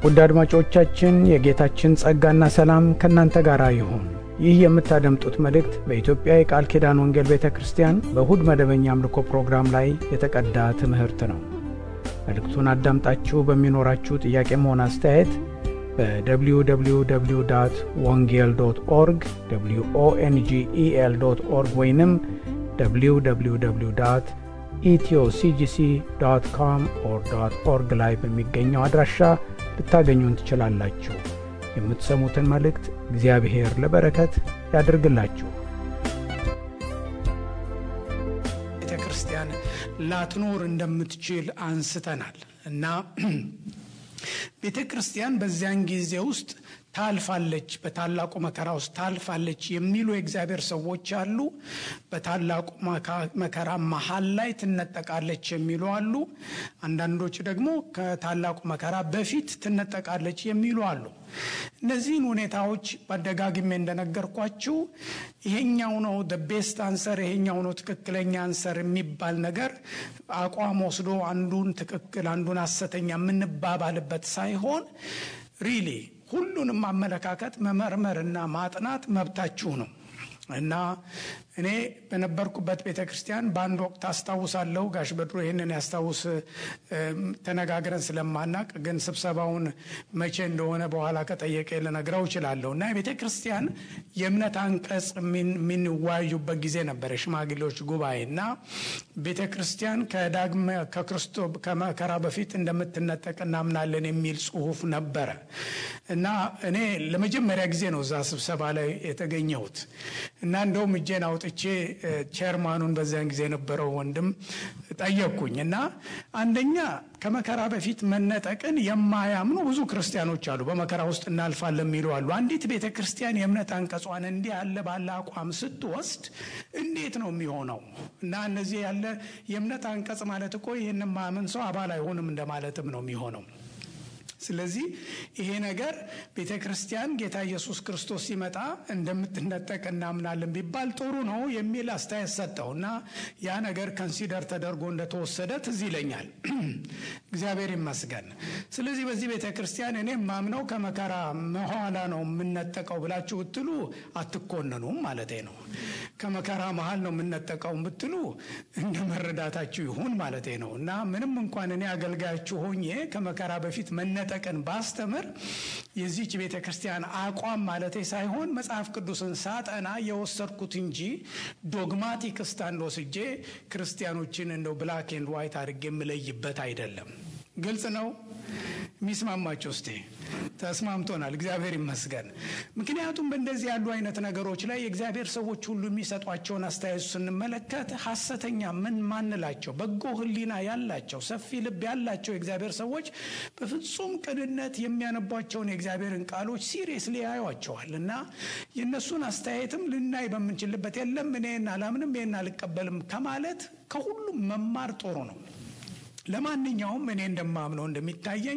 ውድ አድማጮቻችን የጌታችን ጸጋና ሰላም ከእናንተ ጋር ይሁን። ይህ የምታደምጡት መልእክት በኢትዮጵያ የቃል ኪዳን ወንጌል ቤተ ክርስቲያን በእሁድ መደበኛ አምልኮ ፕሮግራም ላይ የተቀዳ ትምህርት ነው። መልእክቱን አዳምጣችሁ በሚኖራችሁ ጥያቄም ሆነ አስተያየት በwww ወንጌል ዶት ኦርግ ኦንጌል ዶት ኦርግ ወይንም www ኢትዮሲጂሲ ዶት ኮም ኦር ዶት ኦርግ ላይ በሚገኘው አድራሻ ልታገኙን ትችላላችሁ። የምትሰሙትን መልእክት እግዚአብሔር ለበረከት ያድርግላችሁ። ቤተ ክርስቲያን ላትኖር እንደምትችል አንስተናል እና ቤተ ክርስቲያን በዚያን ጊዜ ውስጥ ታልፋለች፣ በታላቁ መከራ ውስጥ ታልፋለች የሚሉ የእግዚአብሔር ሰዎች አሉ። በታላቁ መከራ መሀል ላይ ትነጠቃለች የሚሉ አሉ። አንዳንዶች ደግሞ ከታላቁ መከራ በፊት ትነጠቃለች የሚሉ አሉ። እነዚህን ሁኔታዎች በአደጋግሜ እንደነገርኳችሁ ይሄኛው ነው ቤስት አንሰር፣ ይሄኛው ነው ትክክለኛ አንሰር የሚባል ነገር አቋም ወስዶ አንዱን ትክክል አንዱን ሐሰተኛ የምንባባልበት ሳይሆን ሪሊ ሁሉንም አመለካከት መመርመርና ማጥናት መብታችሁ ነው እና እኔ በነበርኩበት ቤተ ክርስቲያን በአንድ ወቅት አስታውሳለሁ። ጋሽ በድሮ ይህንን ያስታውስ ተነጋግረን ስለማናቅ ግን ስብሰባውን መቼ እንደሆነ በኋላ ከጠየቀ ልነግረው እችላለሁ። እና የቤተ ክርስቲያን የእምነት አንቀጽ የሚንወያዩበት ጊዜ ነበረ፣ ሽማግሌዎች ጉባኤ እና ቤተ ክርስቲያን ከዳግመ ከክርስቶ ከመከራ በፊት እንደምትነጠቅ እናምናለን የሚል ጽሁፍ ነበረ እና እኔ ለመጀመሪያ ጊዜ ነው እዛ ስብሰባ ላይ የተገኘሁት እና እንደውም እጄን አውጥቼ ቼርማኑን በዚያን ጊዜ የነበረው ወንድም ጠየቅኩኝ እና አንደኛ ከመከራ በፊት መነጠቅን የማያምኑ ብዙ ክርስቲያኖች አሉ። በመከራ ውስጥ እናልፋለን የሚሉ አሉ። አንዲት ቤተ ክርስቲያን የእምነት አንቀጿን እንዲህ ያለ ባለ አቋም ስትወስድ እንዴት ነው የሚሆነው? እና እነዚህ ያለ የእምነት አንቀጽ ማለት እኮ ይህን ማመን ሰው አባል አይሆንም እንደማለትም ነው የሚሆነው። ስለዚህ ይሄ ነገር ቤተ ክርስቲያን ጌታ ኢየሱስ ክርስቶስ ሲመጣ እንደምትነጠቅ እናምናለን ቢባል ጥሩ ነው የሚል አስተያየት ሰጠው እና ያ ነገር ከንሲደር ተደርጎ እንደተወሰደ ትዝ ይለኛል። እግዚአብሔር ይመስገን። ስለዚህ በዚህ ቤተ ክርስቲያን እኔ ማምነው ከመከራ መኋላ ነው የምነጠቀው ብላችሁ ብትሉ አትኮነኑም ማለቴ ነው። ከመከራ መሀል ነው የምነጠቀው ብትሉ እንደ መረዳታችሁ ይሁን ማለቴ ነው እና ምንም እንኳን እኔ አገልጋያችሁ ሆኜ ከመከራ በፊት መነጠ ቀን ባስተምር የዚች ቤተ ክርስቲያን አቋም ማለቴ ሳይሆን መጽሐፍ ቅዱስን ሳጠና የወሰድኩት እንጂ ዶግማቲክ ስታንድ ወስጄ ክርስቲያኖችን እንደው ብላክ ኤንድ ዋይት አድርጌ የምለይበት አይደለም። ግልጽ ነው። የሚስማማቸው እስቴ ተስማምቶናል። እግዚአብሔር ይመስገን። ምክንያቱም በእንደዚህ ያሉ አይነት ነገሮች ላይ የእግዚአብሔር ሰዎች ሁሉ የሚሰጧቸውን አስተያየቱ ስንመለከት ሐሰተኛ ምን ማንላቸው በጎ ሕሊና ያላቸው ሰፊ ልብ ያላቸው የእግዚአብሔር ሰዎች በፍጹም ቅንነት የሚያነቧቸውን የእግዚአብሔርን ቃሎች ሲሪየስሊ ያዩዋቸዋል እና የእነሱን አስተያየትም ልናይ በምንችልበት የለም እኔን አላምንም ይህን አልቀበልም ከማለት ከሁሉም መማር ጥሩ ነው። ለማንኛውም እኔ እንደማምነው እንደሚታየኝ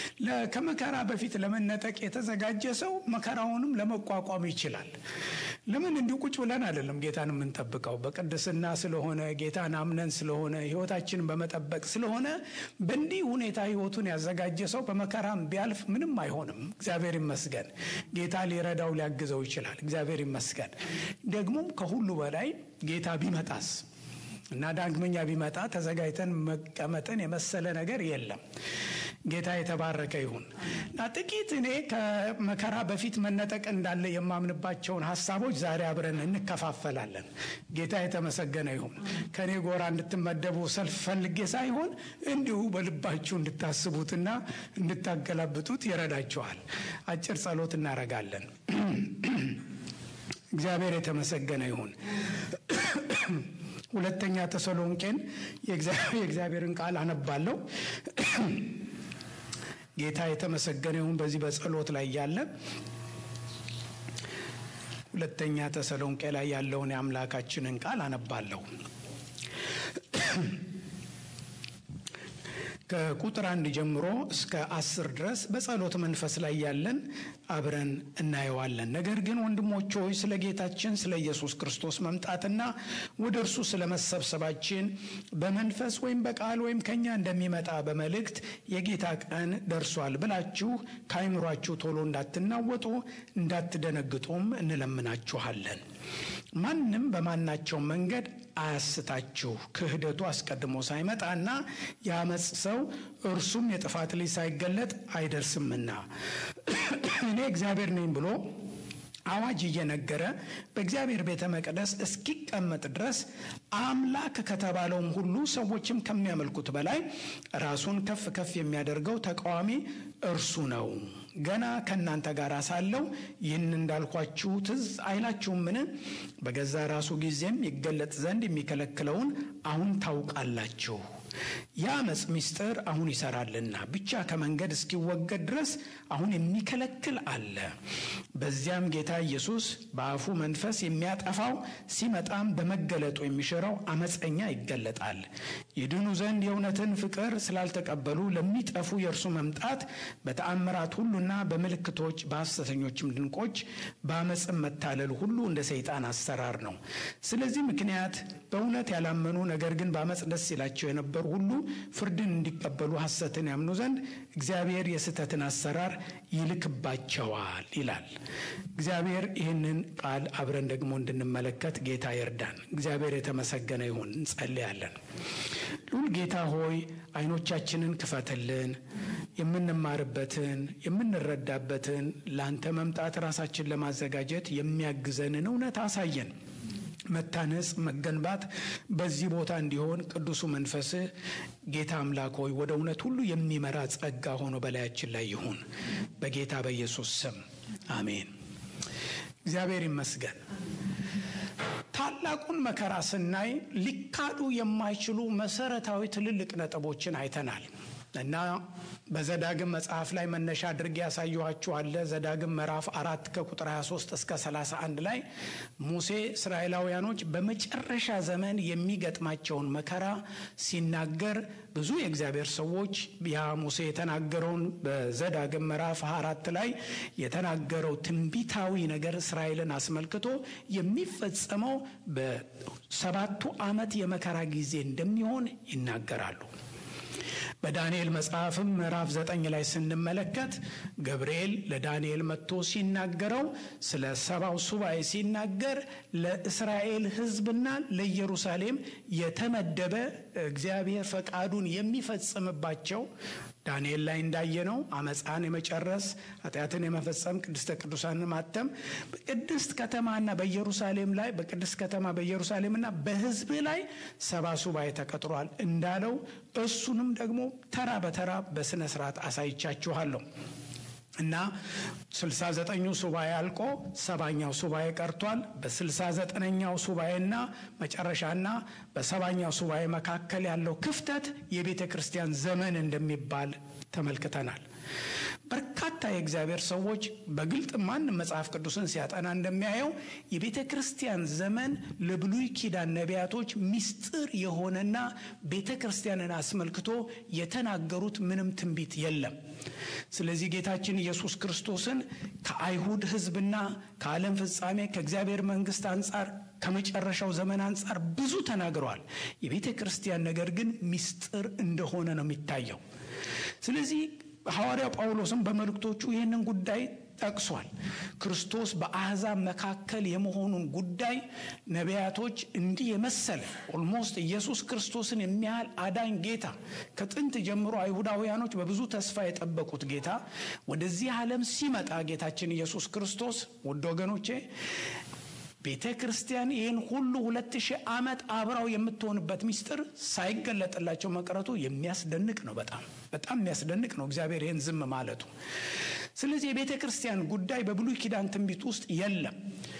ከመከራ በፊት ለመነጠቅ የተዘጋጀ ሰው መከራውንም ለመቋቋም ይችላል። ለምን እንዲሁ ቁጭ ብለን አይደለም ጌታን የምንጠብቀው። በቅድስና ስለሆነ ጌታን አምነን ስለሆነ ሕይወታችንን በመጠበቅ ስለሆነ በእንዲህ ሁኔታ ሕይወቱን ያዘጋጀ ሰው በመከራም ቢያልፍ ምንም አይሆንም። እግዚአብሔር ይመስገን። ጌታ ሊረዳው ሊያግዘው ይችላል። እግዚአብሔር ይመስገን። ደግሞም ከሁሉ በላይ ጌታ ቢመጣስ እና ዳግመኛ ቢመጣ ተዘጋጅተን መቀመጥን የመሰለ ነገር የለም። ጌታ የተባረከ ይሁን እና ጥቂት እኔ ከመከራ በፊት መነጠቅ እንዳለ የማምንባቸውን ሀሳቦች ዛሬ አብረን እንከፋፈላለን። ጌታ የተመሰገነ ይሁን። ከእኔ ጎራ እንድትመደቡ ሰልፍ ፈልጌ ሳይሆን እንዲሁ በልባችሁ እንድታስቡትና እንድታገላብጡት ይረዳችኋል። አጭር ጸሎት እናደርጋለን። እግዚአብሔር የተመሰገነ ይሁን። ሁለተኛ ተሰሎንቄን የእግዚአብሔርን ቃል አነባለሁ። ጌታ የተመሰገነ ይሁን። በዚህ በጸሎት ላይ ያለ ሁለተኛ ተሰሎንቄ ላይ ያለውን የአምላካችንን ቃል አነባለሁ። ከቁጥር አንድ ጀምሮ እስከ አስር ድረስ በጸሎት መንፈስ ላይ ያለን አብረን እናየዋለን። ነገር ግን ወንድሞች ሆይ ስለ ጌታችን ስለ ኢየሱስ ክርስቶስ መምጣትና ወደ እርሱ ስለ መሰብሰባችን በመንፈስ ወይም በቃል ወይም ከኛ እንደሚመጣ በመልእክት የጌታ ቀን ደርሷል ብላችሁ ከአይምሯችሁ ቶሎ እንዳትናወጡ እንዳትደነግጡም እንለምናችኋለን። ማንም በማናቸው መንገድ አያስታችሁ ክህደቱ አስቀድሞ ሳይመጣና የአመፅ ሰው እርሱም የጥፋት ልጅ ሳይገለጥ አይደርስምና እኔ እግዚአብሔር ነኝ ብሎ አዋጅ እየነገረ በእግዚአብሔር ቤተ መቅደስ እስኪቀመጥ ድረስ አምላክ ከተባለውም ሁሉ ሰዎችም ከሚያመልኩት በላይ ራሱን ከፍ ከፍ የሚያደርገው ተቃዋሚ እርሱ ነው። ገና ከእናንተ ጋር ሳለው ይህን እንዳልኳችሁ ትዝ አይላችሁምን? በገዛ ራሱ ጊዜም ይገለጥ ዘንድ የሚከለክለውን አሁን ታውቃላችሁ። የአመፅ ምስጢር አሁን ይሰራልና ብቻ ከመንገድ እስኪወገድ ድረስ አሁን የሚከለክል አለ። በዚያም ጌታ ኢየሱስ በአፉ መንፈስ የሚያጠፋው ሲመጣም በመገለጡ የሚሽረው አመፀኛ ይገለጣል። ይድኑ ዘንድ የእውነትን ፍቅር ስላልተቀበሉ ለሚጠፉ የእርሱ መምጣት በተአምራት ሁሉና በምልክቶች በሐሰተኞችም ድንቆች በአመፅም መታለል ሁሉ እንደ ሰይጣን አሰራር ነው። ስለዚህ ምክንያት በእውነት ያላመኑ ነገር ግን በአመፅ ደስ ይላቸው የነበሩ ሁሉ ፍርድን እንዲቀበሉ ሐሰትን ያምኑ ዘንድ እግዚአብሔር የስህተትን አሰራር ይልክባቸዋል ይላል። እግዚአብሔር ይህንን ቃል አብረን ደግሞ እንድንመለከት ጌታ ይርዳን። እግዚአብሔር የተመሰገነ ይሁን። እንጸልያለን። ልዑል ጌታ ሆይ አይኖቻችንን ክፈትልን፣ የምንማርበትን የምንረዳበትን ለአንተ መምጣት ራሳችን ለማዘጋጀት የሚያግዘንን እውነት አሳየን። መታነጽ መገንባት በዚህ ቦታ እንዲሆን ቅዱሱ መንፈስህ ጌታ አምላክ ሆይ ወደ እውነት ሁሉ የሚመራ ጸጋ ሆኖ በላያችን ላይ ይሁን። በጌታ በኢየሱስ ስም አሜን። እግዚአብሔር ይመስገን። ታላቁን መከራ ስናይ ሊካዱ የማይችሉ መሰረታዊ ትልልቅ ነጥቦችን አይተናል እና በዘዳግም መጽሐፍ ላይ መነሻ አድርጌ ያሳየኋችኋለ። ዘዳግም ምዕራፍ አራት ከቁጥር 23 እስከ 31 ላይ ሙሴ እስራኤላውያኖች በመጨረሻ ዘመን የሚገጥማቸውን መከራ ሲናገር ብዙ የእግዚአብሔር ሰዎች ያ ሙሴ የተናገረውን በዘዳግም ምዕራፍ አራት ላይ የተናገረው ትንቢታዊ ነገር እስራኤልን አስመልክቶ የሚፈጸመው በሰባቱ ዓመት የመከራ ጊዜ እንደሚሆን ይናገራሉ። በዳንኤል መጽሐፍም ምዕራፍ ዘጠኝ ላይ ስንመለከት ገብርኤል ለዳንኤል መጥቶ ሲናገረው ስለ ሰባው ሱባኤ ሲናገር ለእስራኤል ሕዝብና ለኢየሩሳሌም የተመደበ እግዚአብሔር ፈቃዱን የሚፈጽምባቸው ዳንኤል ላይ እንዳየነው አመፃን የመጨረስ ኃጢአትን የመፈጸም ቅድስተ ቅዱሳንን ማተም በቅድስት ከተማና በኢየሩሳሌም ላይ በቅድስት ከተማ በኢየሩሳሌምና በሕዝብ ላይ ሰባ ሱባኤ ተቀጥሯል እንዳለው እሱንም ደግሞ ተራ በተራ በስነ ስርዓት አሳይቻችኋለሁ። እና ስልሳ ዘጠኙ ሱባኤ አልቆ ሰባኛው ሱባኤ ቀርቷል። በስልሳ ዘጠነኛው ሱባኤና መጨረሻና በሰባኛው ሱባኤ መካከል ያለው ክፍተት የቤተ ክርስቲያን ዘመን እንደሚባል ተመልክተናል። በርካታ የእግዚአብሔር ሰዎች በግልጥ ማንም መጽሐፍ ቅዱስን ሲያጠና እንደሚያየው የቤተ ክርስቲያን ዘመን ለብሉይ ኪዳን ነቢያቶች ምስጢር የሆነና ቤተ ክርስቲያንን አስመልክቶ የተናገሩት ምንም ትንቢት የለም። ስለዚህ ጌታችን ኢየሱስ ክርስቶስን ከአይሁድ ሕዝብና ከዓለም ፍጻሜ ከእግዚአብሔር መንግስት አንጻር ከመጨረሻው ዘመን አንጻር ብዙ ተናግረዋል። የቤተ ክርስቲያን ነገር ግን ምስጢር እንደሆነ ነው የሚታየው። ስለዚህ ሐዋርያው ጳውሎስም በመልእክቶቹ ይህንን ጉዳይ ጠቅሷል። ክርስቶስ በአሕዛብ መካከል የመሆኑን ጉዳይ ነቢያቶች እንዲህ የመሰለ ኦልሞስት ኢየሱስ ክርስቶስን የሚያህል አዳኝ ጌታ ከጥንት ጀምሮ አይሁዳውያኖች በብዙ ተስፋ የጠበቁት ጌታ ወደዚህ ዓለም ሲመጣ ጌታችን ኢየሱስ ክርስቶስ ውድ ወገኖቼ ቤተ ክርስቲያን ይህን ሁሉ ሁለት ሺህ ዓመት አብራው የምትሆንበት ምስጢር ሳይገለጥላቸው መቅረቱ የሚያስደንቅ ነው። በጣም በጣም የሚያስደንቅ ነው እግዚአብሔር ይህን ዝም ማለቱ። ስለዚህ የቤተ ክርስቲያን ጉዳይ በብሉይ ኪዳን ትንቢት ውስጥ የለም።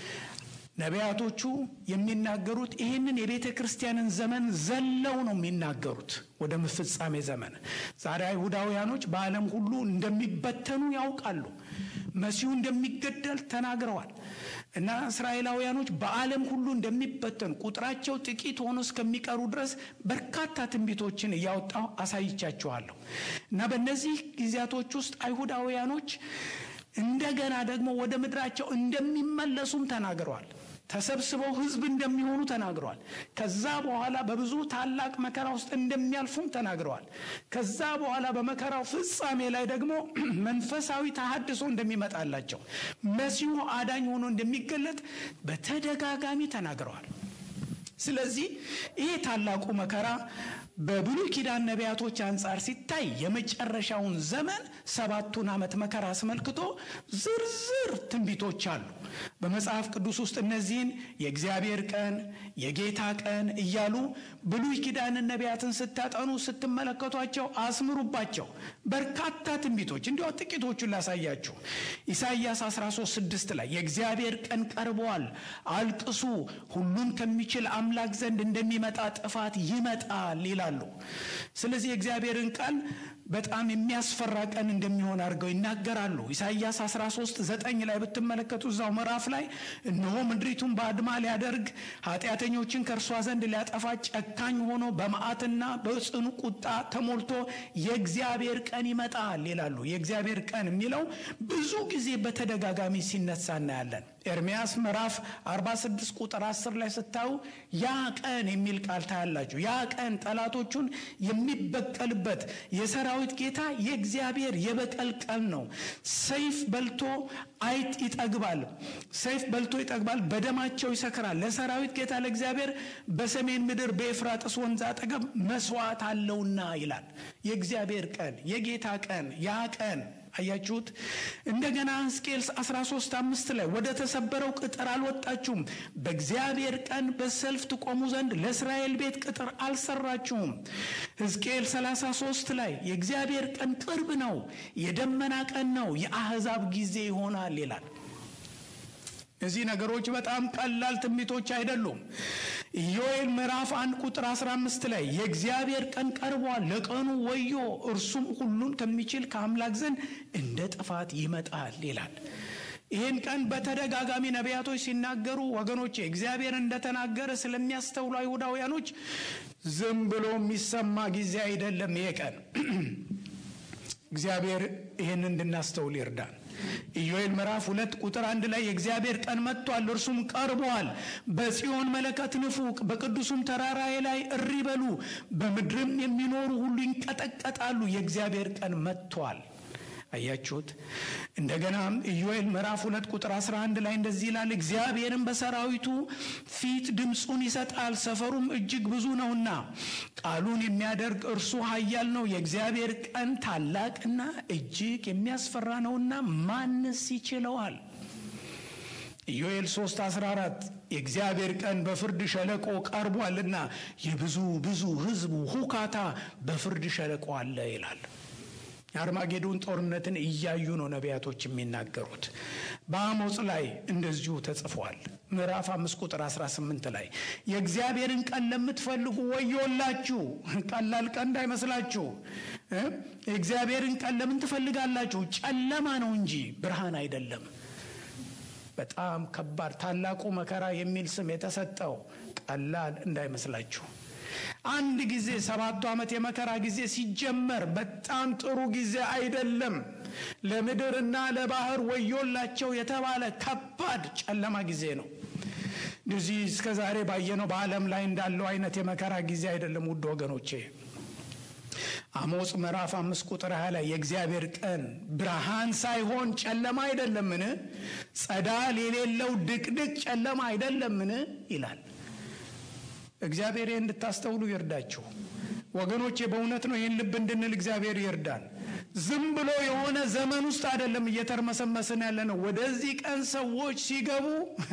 ነቢያቶቹ የሚናገሩት ይህንን የቤተ ክርስቲያንን ዘመን ዘለው ነው የሚናገሩት ወደ ፍጻሜ ዘመን። ዛሬ አይሁዳውያኖች በዓለም ሁሉ እንደሚበተኑ ያውቃሉ። መሲሁ እንደሚገደል ተናግረዋል እና እስራኤላውያኖች በዓለም ሁሉ እንደሚበተኑ ቁጥራቸው ጥቂት ሆኖ እስከሚቀሩ ድረስ በርካታ ትንቢቶችን እያወጣው አሳይቻችኋለሁ እና በእነዚህ ጊዜያቶች ውስጥ አይሁዳውያኖች እንደገና ደግሞ ወደ ምድራቸው እንደሚመለሱም ተናግረዋል። ተሰብስበው ሕዝብ እንደሚሆኑ ተናግረዋል። ከዛ በኋላ በብዙ ታላቅ መከራ ውስጥ እንደሚያልፉም ተናግረዋል። ከዛ በኋላ በመከራው ፍጻሜ ላይ ደግሞ መንፈሳዊ ተሃድሶ እንደሚመጣላቸው መሲሁ አዳኝ ሆኖ እንደሚገለጥ በተደጋጋሚ ተናግረዋል። ስለዚህ ይሄ ታላቁ መከራ በብሉይ ኪዳን ነቢያቶች አንጻር ሲታይ የመጨረሻውን ዘመን ሰባቱን ዓመት መከራ አስመልክቶ ዝርዝር ትንቢቶች አሉ። በመጽሐፍ ቅዱስ ውስጥ እነዚህን የእግዚአብሔር ቀን፣ የጌታ ቀን እያሉ ብሉይ ኪዳንን ነቢያትን ስታጠኑ ስትመለከቷቸው አስምሩባቸው። በርካታ ትንቢቶች እንዲሁ ጥቂቶቹን ላሳያችሁ። ኢሳይያስ 13 6 ላይ የእግዚአብሔር ቀን ቀርበዋል፣ አልቅሱ፣ ሁሉን ከሚችል አምላክ ዘንድ እንደሚመጣ ጥፋት ይመጣል ይላሉ። ስለዚህ የእግዚአብሔርን ቀን በጣም የሚያስፈራ ቀን እንደሚሆን አድርገው ይናገራሉ። ኢሳይያስ 13 9 ላይ ብትመለከቱ እዛው ምዕራፍ ላይ እነሆ ምድሪቱን በአድማ ሊያደርግ ኃጢአተኞችን ከእርሷ ዘንድ ሊያጠፋ ጨካኝ ሆኖ በመዓትና በጽኑ ቁጣ ተሞልቶ የእግዚአብሔር ቀን ይመጣል ይላሉ። የእግዚአብሔር ቀን የሚለው ብዙ ጊዜ በተደጋጋሚ ሲነሳ እናያለን። ኤርሚያስ ምዕራፍ 46 ቁጥር 10 ላይ ስታዩ ያ ቀን የሚል ቃል ታያላችሁ። ያ ቀን ጠላቶቹን የሚበቀልበት የሰራዊት ጌታ የእግዚአብሔር የበቀል ቀን ነው። ሰይፍ በልቶ አይጥ ይጠግባል፣ ሰይፍ በልቶ ይጠግባል፣ በደማቸው ይሰክራል። ለሰራዊት ጌታ ለእግዚአብሔር በሰሜን ምድር በኤፍራጥስ ወንዝ አጠገብ መስዋዕት አለውና ይላል። የእግዚአብሔር ቀን የጌታ ቀን ያ ቀን አያችሁት። እንደገና ሕዝቅኤል 13 አምስት ላይ ወደ ተሰበረው ቅጥር አልወጣችሁም፣ በእግዚአብሔር ቀን በሰልፍ ትቆሙ ዘንድ ለእስራኤል ቤት ቅጥር አልሰራችሁም። ሕዝቅኤል 33 ላይ የእግዚአብሔር ቀን ቅርብ ነው፣ የደመና ቀን ነው፣ የአሕዛብ ጊዜ ይሆናል ይላል። እነዚህ ነገሮች በጣም ቀላል ትንቢቶች አይደሉም። ኢዮኤል ምዕራፍ አንድ ቁጥር 15 ላይ የእግዚአብሔር ቀን ቀርቧል፣ ለቀኑ ወዮ፣ እርሱም ሁሉን ከሚችል ከአምላክ ዘንድ እንደ ጥፋት ይመጣል ይላል። ይህን ቀን በተደጋጋሚ ነቢያቶች ሲናገሩ ወገኖቼ እግዚአብሔር እንደተናገረ ስለሚያስተውሉ አይሁዳውያኖች ዝም ብሎ የሚሰማ ጊዜ አይደለም። ይሄ ቀን እግዚአብሔር ይህን እንድናስተውል ይርዳን። ኢዮኤል ምዕራፍ ሁለት ቁጥር አንድ ላይ የእግዚአብሔር ቀን መጥቷል፣ እርሱም ቀርቧል። በጽዮን መለከት ንፉ፣ በቅዱሱም ተራራዬ ላይ እሪ በሉ፣ በምድርም የሚኖሩ ሁሉ ይንቀጠቀጣሉ። የእግዚአብሔር ቀን መጥቷል። አያችሁት። እንደገና ኢዮኤል ምዕራፍ ሁለት ቁጥር 11 ላይ እንደዚህ ይላል፣ እግዚአብሔርም በሰራዊቱ ፊት ድምፁን ይሰጣል፣ ሰፈሩም እጅግ ብዙ ነውና ቃሉን የሚያደርግ እርሱ ኃያል ነው። የእግዚአብሔር ቀን ታላቅና እጅግ የሚያስፈራ ነውና ማንስ ይችለዋል? ኢዮኤል 3 14 የእግዚአብሔር ቀን በፍርድ ሸለቆ ቀርቧልና የብዙ ብዙ ሕዝቡ ሁካታ በፍርድ ሸለቆ አለ ይላል። የአርማጌዶን ጦርነትን እያዩ ነው ነቢያቶች የሚናገሩት። በአሞጽ ላይ እንደዚሁ ተጽፏል። ምዕራፍ አምስት ቁጥር 18 ላይ የእግዚአብሔርን ቀን ለምትፈልጉ ወዮላችሁ። ቀላል ቀን እንዳይመስላችሁ። የእግዚአብሔርን ቀን ለምን ትፈልጋላችሁ? ጨለማ ነው እንጂ ብርሃን አይደለም። በጣም ከባድ ታላቁ መከራ የሚል ስም የተሰጠው ቀላል እንዳይመስላችሁ። አንድ ጊዜ ሰባቱ ዓመት የመከራ ጊዜ ሲጀመር በጣም ጥሩ ጊዜ አይደለም። ለምድርና ለባህር ወዮላቸው የተባለ ከባድ ጨለማ ጊዜ ነው። እንደዚህ እስከ ዛሬ ባየነው በዓለም ላይ እንዳለው አይነት የመከራ ጊዜ አይደለም። ውድ ወገኖቼ አሞጽ ምዕራፍ አምስት ቁጥር ሀያ ላይ የእግዚአብሔር ቀን ብርሃን ሳይሆን ጨለማ አይደለምን? ጸዳል የሌለው ድቅድቅ ጨለማ አይደለምን? ይላል። እግዚአብሔር ይህን እንድታስተውሉ ይርዳችሁ ወገኖቼ። በእውነት ነው ይህን ልብ እንድንል እግዚአብሔር ይርዳን። ዝም ብሎ የሆነ ዘመን ውስጥ አይደለም እየተርመሰመስን ያለ ነው። ወደዚህ ቀን ሰዎች ሲገቡ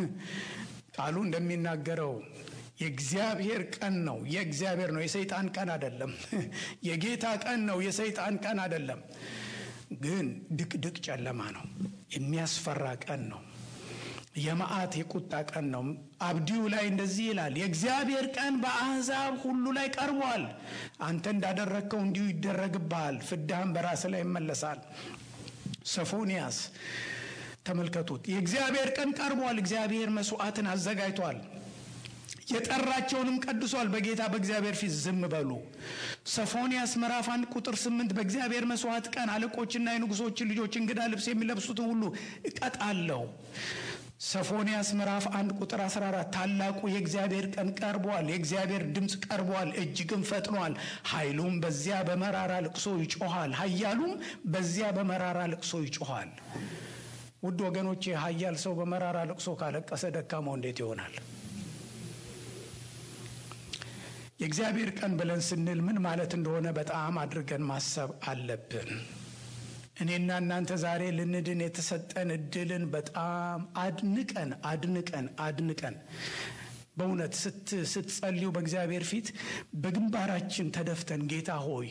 ቃሉ እንደሚናገረው የእግዚአብሔር ቀን ነው። የእግዚአብሔር ነው፣ የሰይጣን ቀን አይደለም። የጌታ ቀን ነው፣ የሰይጣን ቀን አይደለም። ግን ድቅድቅ ጨለማ ነው። የሚያስፈራ ቀን ነው። የመዓት የቁጣ ቀን ነው። አብዲዩ ላይ እንደዚህ ይላል፣ የእግዚአብሔር ቀን በአሕዛብ ሁሉ ላይ ቀርቧል። አንተ እንዳደረግከው እንዲሁ ይደረግብሃል፣ ፍዳህም በራስ ላይ ይመለሳል። ሶፎንያስ ተመልከቱት። የእግዚአብሔር ቀን ቀርቧል። እግዚአብሔር መስዋዕትን አዘጋጅቷል። የጠራቸውንም ቀድሷል። በጌታ በእግዚአብሔር ፊት ዝም በሉ። ሰፎንያስ ምዕራፍ አንድ ቁጥር ስምንት በእግዚአብሔር መስዋዕት ቀን አለቆችና የንጉሶችን ልጆች እንግዳ ልብስ የሚለብሱትን ሁሉ እቀጣለሁ። ሰፎንያስ ምዕራፍ አንድ ቁጥር 14 ታላቁ የእግዚአብሔር ቀን ቀርቧል። የእግዚአብሔር ድምፅ ቀርቧል፣ እጅግም ፈጥኗል። ኃይሉም በዚያ በመራራ ልቅሶ ይጮኋል፣ ኃያሉም በዚያ በመራራ ልቅሶ ይጮኋል። ውድ ወገኖቼ ኃያል ሰው በመራራ ልቅሶ ካለቀሰ ደካማው እንዴት ይሆናል? የእግዚአብሔር ቀን ብለን ስንል ምን ማለት እንደሆነ በጣም አድርገን ማሰብ አለብን። እኔና እናንተ ዛሬ ልንድን የተሰጠን እድልን በጣም አድንቀን አድንቀን አድንቀን በእውነት ስትጸልዩ በእግዚአብሔር ፊት በግንባራችን ተደፍተን ጌታ ሆይ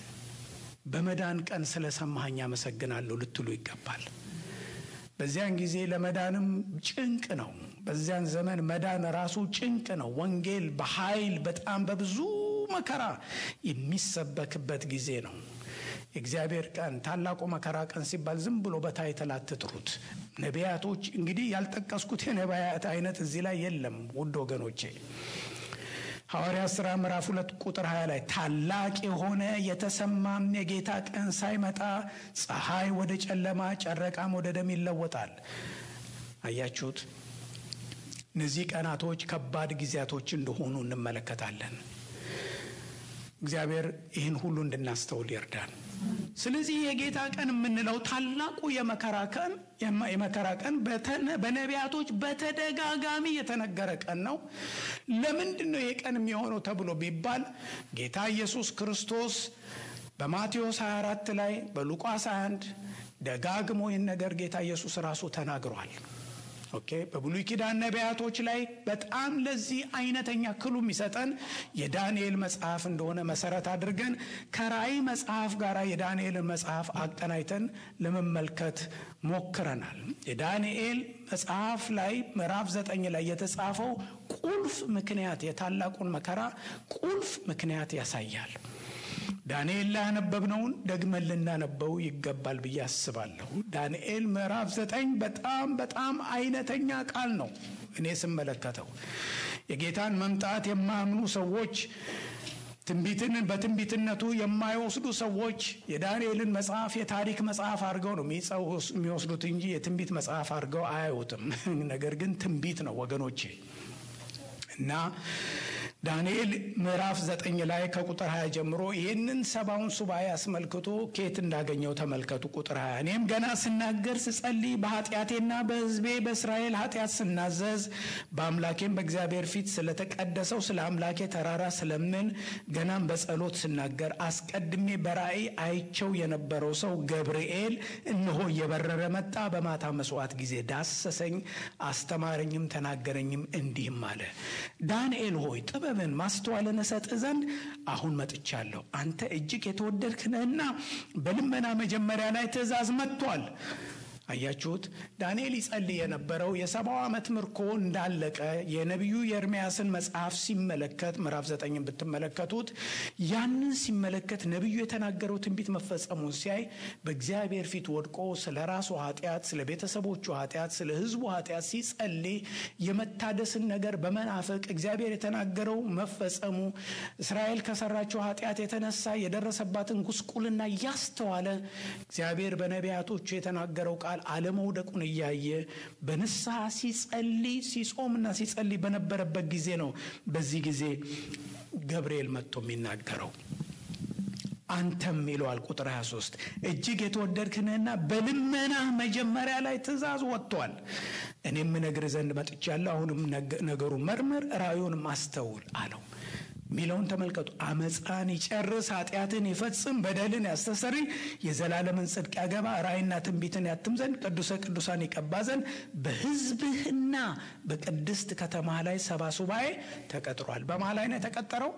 በመዳን ቀን ስለሰማኸኝ አመሰግናለሁ ልትሉ ይገባል። በዚያን ጊዜ ለመዳንም ጭንቅ ነው። በዚያን ዘመን መዳን ራሱ ጭንቅ ነው። ወንጌል በኃይል በጣም በብዙ መከራ የሚሰበክበት ጊዜ ነው። የእግዚአብሔር ቀን ታላቁ መከራ ቀን ሲባል ዝም ብሎ በታይትል አትጥሩት። ነቢያቶች እንግዲህ ያልጠቀስኩት የነቢያት አይነት እዚህ ላይ የለም። ውድ ወገኖቼ ሐዋርያ ሥራ ምዕራፍ ሁለት ቁጥር 20 ላይ ታላቅ የሆነ የተሰማም የጌታ ቀን ሳይመጣ ፀሐይ ወደ ጨለማ፣ ጨረቃም ወደ ደም ይለወጣል። አያችሁት? እነዚህ ቀናቶች ከባድ ጊዜያቶች እንደሆኑ እንመለከታለን። እግዚአብሔር ይህን ሁሉ እንድናስተውል ይርዳን። ስለዚህ የጌታ ቀን የምንለው ታላቁ የመከራ ቀን የመከራ ቀን በነቢያቶች በተደጋጋሚ የተነገረ ቀን ነው። ለምንድን ነው ይህ ቀን የሚሆነው ተብሎ ቢባል ጌታ ኢየሱስ ክርስቶስ በማቴዎስ 24 ላይ በሉቃስ 21 ደጋግሞ ይህን ነገር ጌታ ኢየሱስ ራሱ ተናግሯል። ኦኬ በብሉይ ኪዳን ነቢያቶች ላይ በጣም ለዚህ አይነተኛ ክሉ የሚሰጠን የዳንኤል መጽሐፍ እንደሆነ መሰረት አድርገን ከራእይ መጽሐፍ ጋር የዳንኤልን መጽሐፍ አቀናይተን ለመመልከት ሞክረናል። የዳንኤል መጽሐፍ ላይ ምዕራፍ ዘጠኝ ላይ የተጻፈው ቁልፍ ምክንያት የታላቁን መከራ ቁልፍ ምክንያት ያሳያል። ዳንኤል ላይ ያነበብነውን ደግመን ልናነበው ይገባል ብዬ አስባለሁ። ዳንኤል ምዕራፍ ዘጠኝ በጣም በጣም አይነተኛ ቃል ነው። እኔ ስመለከተው የጌታን መምጣት የማያምኑ ሰዎች ትንቢትን በትንቢትነቱ የማይወስዱ ሰዎች የዳንኤልን መጽሐፍ የታሪክ መጽሐፍ አድርገው ነው የሚወስዱት እንጂ የትንቢት መጽሐፍ አድርገው አያዩትም። ነገር ግን ትንቢት ነው ወገኖቼ እና ዳንኤል ምዕራፍ ዘጠኝ ላይ ከቁጥር 20 ጀምሮ ይህንን ሰባውን ሱባኤ አስመልክቶ ኬት እንዳገኘው ተመልከቱ። ቁጥር 20 እኔም ገና ስናገር ስጸልይ በኃጢአቴና በሕዝቤ በእስራኤል ኃጢአት ስናዘዝ በአምላኬም በእግዚአብሔር ፊት ስለተቀደሰው ስለ አምላኬ ተራራ ስለምን ገናም በጸሎት ስናገር አስቀድሜ በራእይ አይቸው የነበረው ሰው ገብርኤል እነሆ እየበረረ መጣ። በማታ መስዋዕት ጊዜ ዳሰሰኝ፣ አስተማረኝም፣ ተናገረኝም እንዲህም አለ ዳንኤል ሆይ ጥበብን ማስተዋልን እሰጥህ ዘንድ አሁን መጥቻለሁ። አንተ እጅግ የተወደድክ ነህና በልመና መጀመሪያ ላይ ትእዛዝ መጥቷል። አያችሁት? ዳንኤል ይጸልይ የነበረው የሰባው ዓመት ምርኮ እንዳለቀ የነቢዩ የኤርምያስን መጽሐፍ ሲመለከት ምዕራፍ ዘጠኝን ብትመለከቱት ያንን ሲመለከት ነቢዩ የተናገረው ትንቢት መፈጸሙን ሲያይ በእግዚአብሔር ፊት ወድቆ ስለ ራሱ ኃጢአት፣ ስለ ቤተሰቦቹ ኃጢአት፣ ስለ ሕዝቡ ኃጢአት ሲጸልይ የመታደስን ነገር በመናፈቅ እግዚአብሔር የተናገረው መፈጸሙ እስራኤል ከሰራቸው ኃጢአት የተነሳ የደረሰባትን ጉስቁልና እያስተዋለ እግዚአብሔር በነቢያቶቹ የተናገረው ቃል አለመውደቁን እያየ በንስሐ ሲጸልይ ሲጾምና ሲጸልይ በነበረበት ጊዜ ነው። በዚህ ጊዜ ገብርኤል መጥቶ የሚናገረው አንተም ይለዋል። ቁጥር 23 እጅግ የተወደድክ ነህና በልመና መጀመሪያ ላይ ትእዛዝ ወጥቷል። እኔም እነግርህ ዘንድ መጥቻለሁ። አሁንም ነገሩ መርምር፣ ራእዩንም አስተውል አለው። ሚለውን ተመልከቱ። አመፃን ይጨርስ፣ ኃጢአትን ይፈጽም፣ በደልን ያስተሰርይ፣ የዘላለምን ጽድቅ ያገባ፣ ራእይና ትንቢትን ያትም ዘንድ ቅዱሰ ቅዱሳን ይቀባ ዘንድ በሕዝብህና በቅድስት ከተማ ላይ ሰባ ሱባኤ ተቀጥሯል። በማ ላይ ነው የተቀጠረው?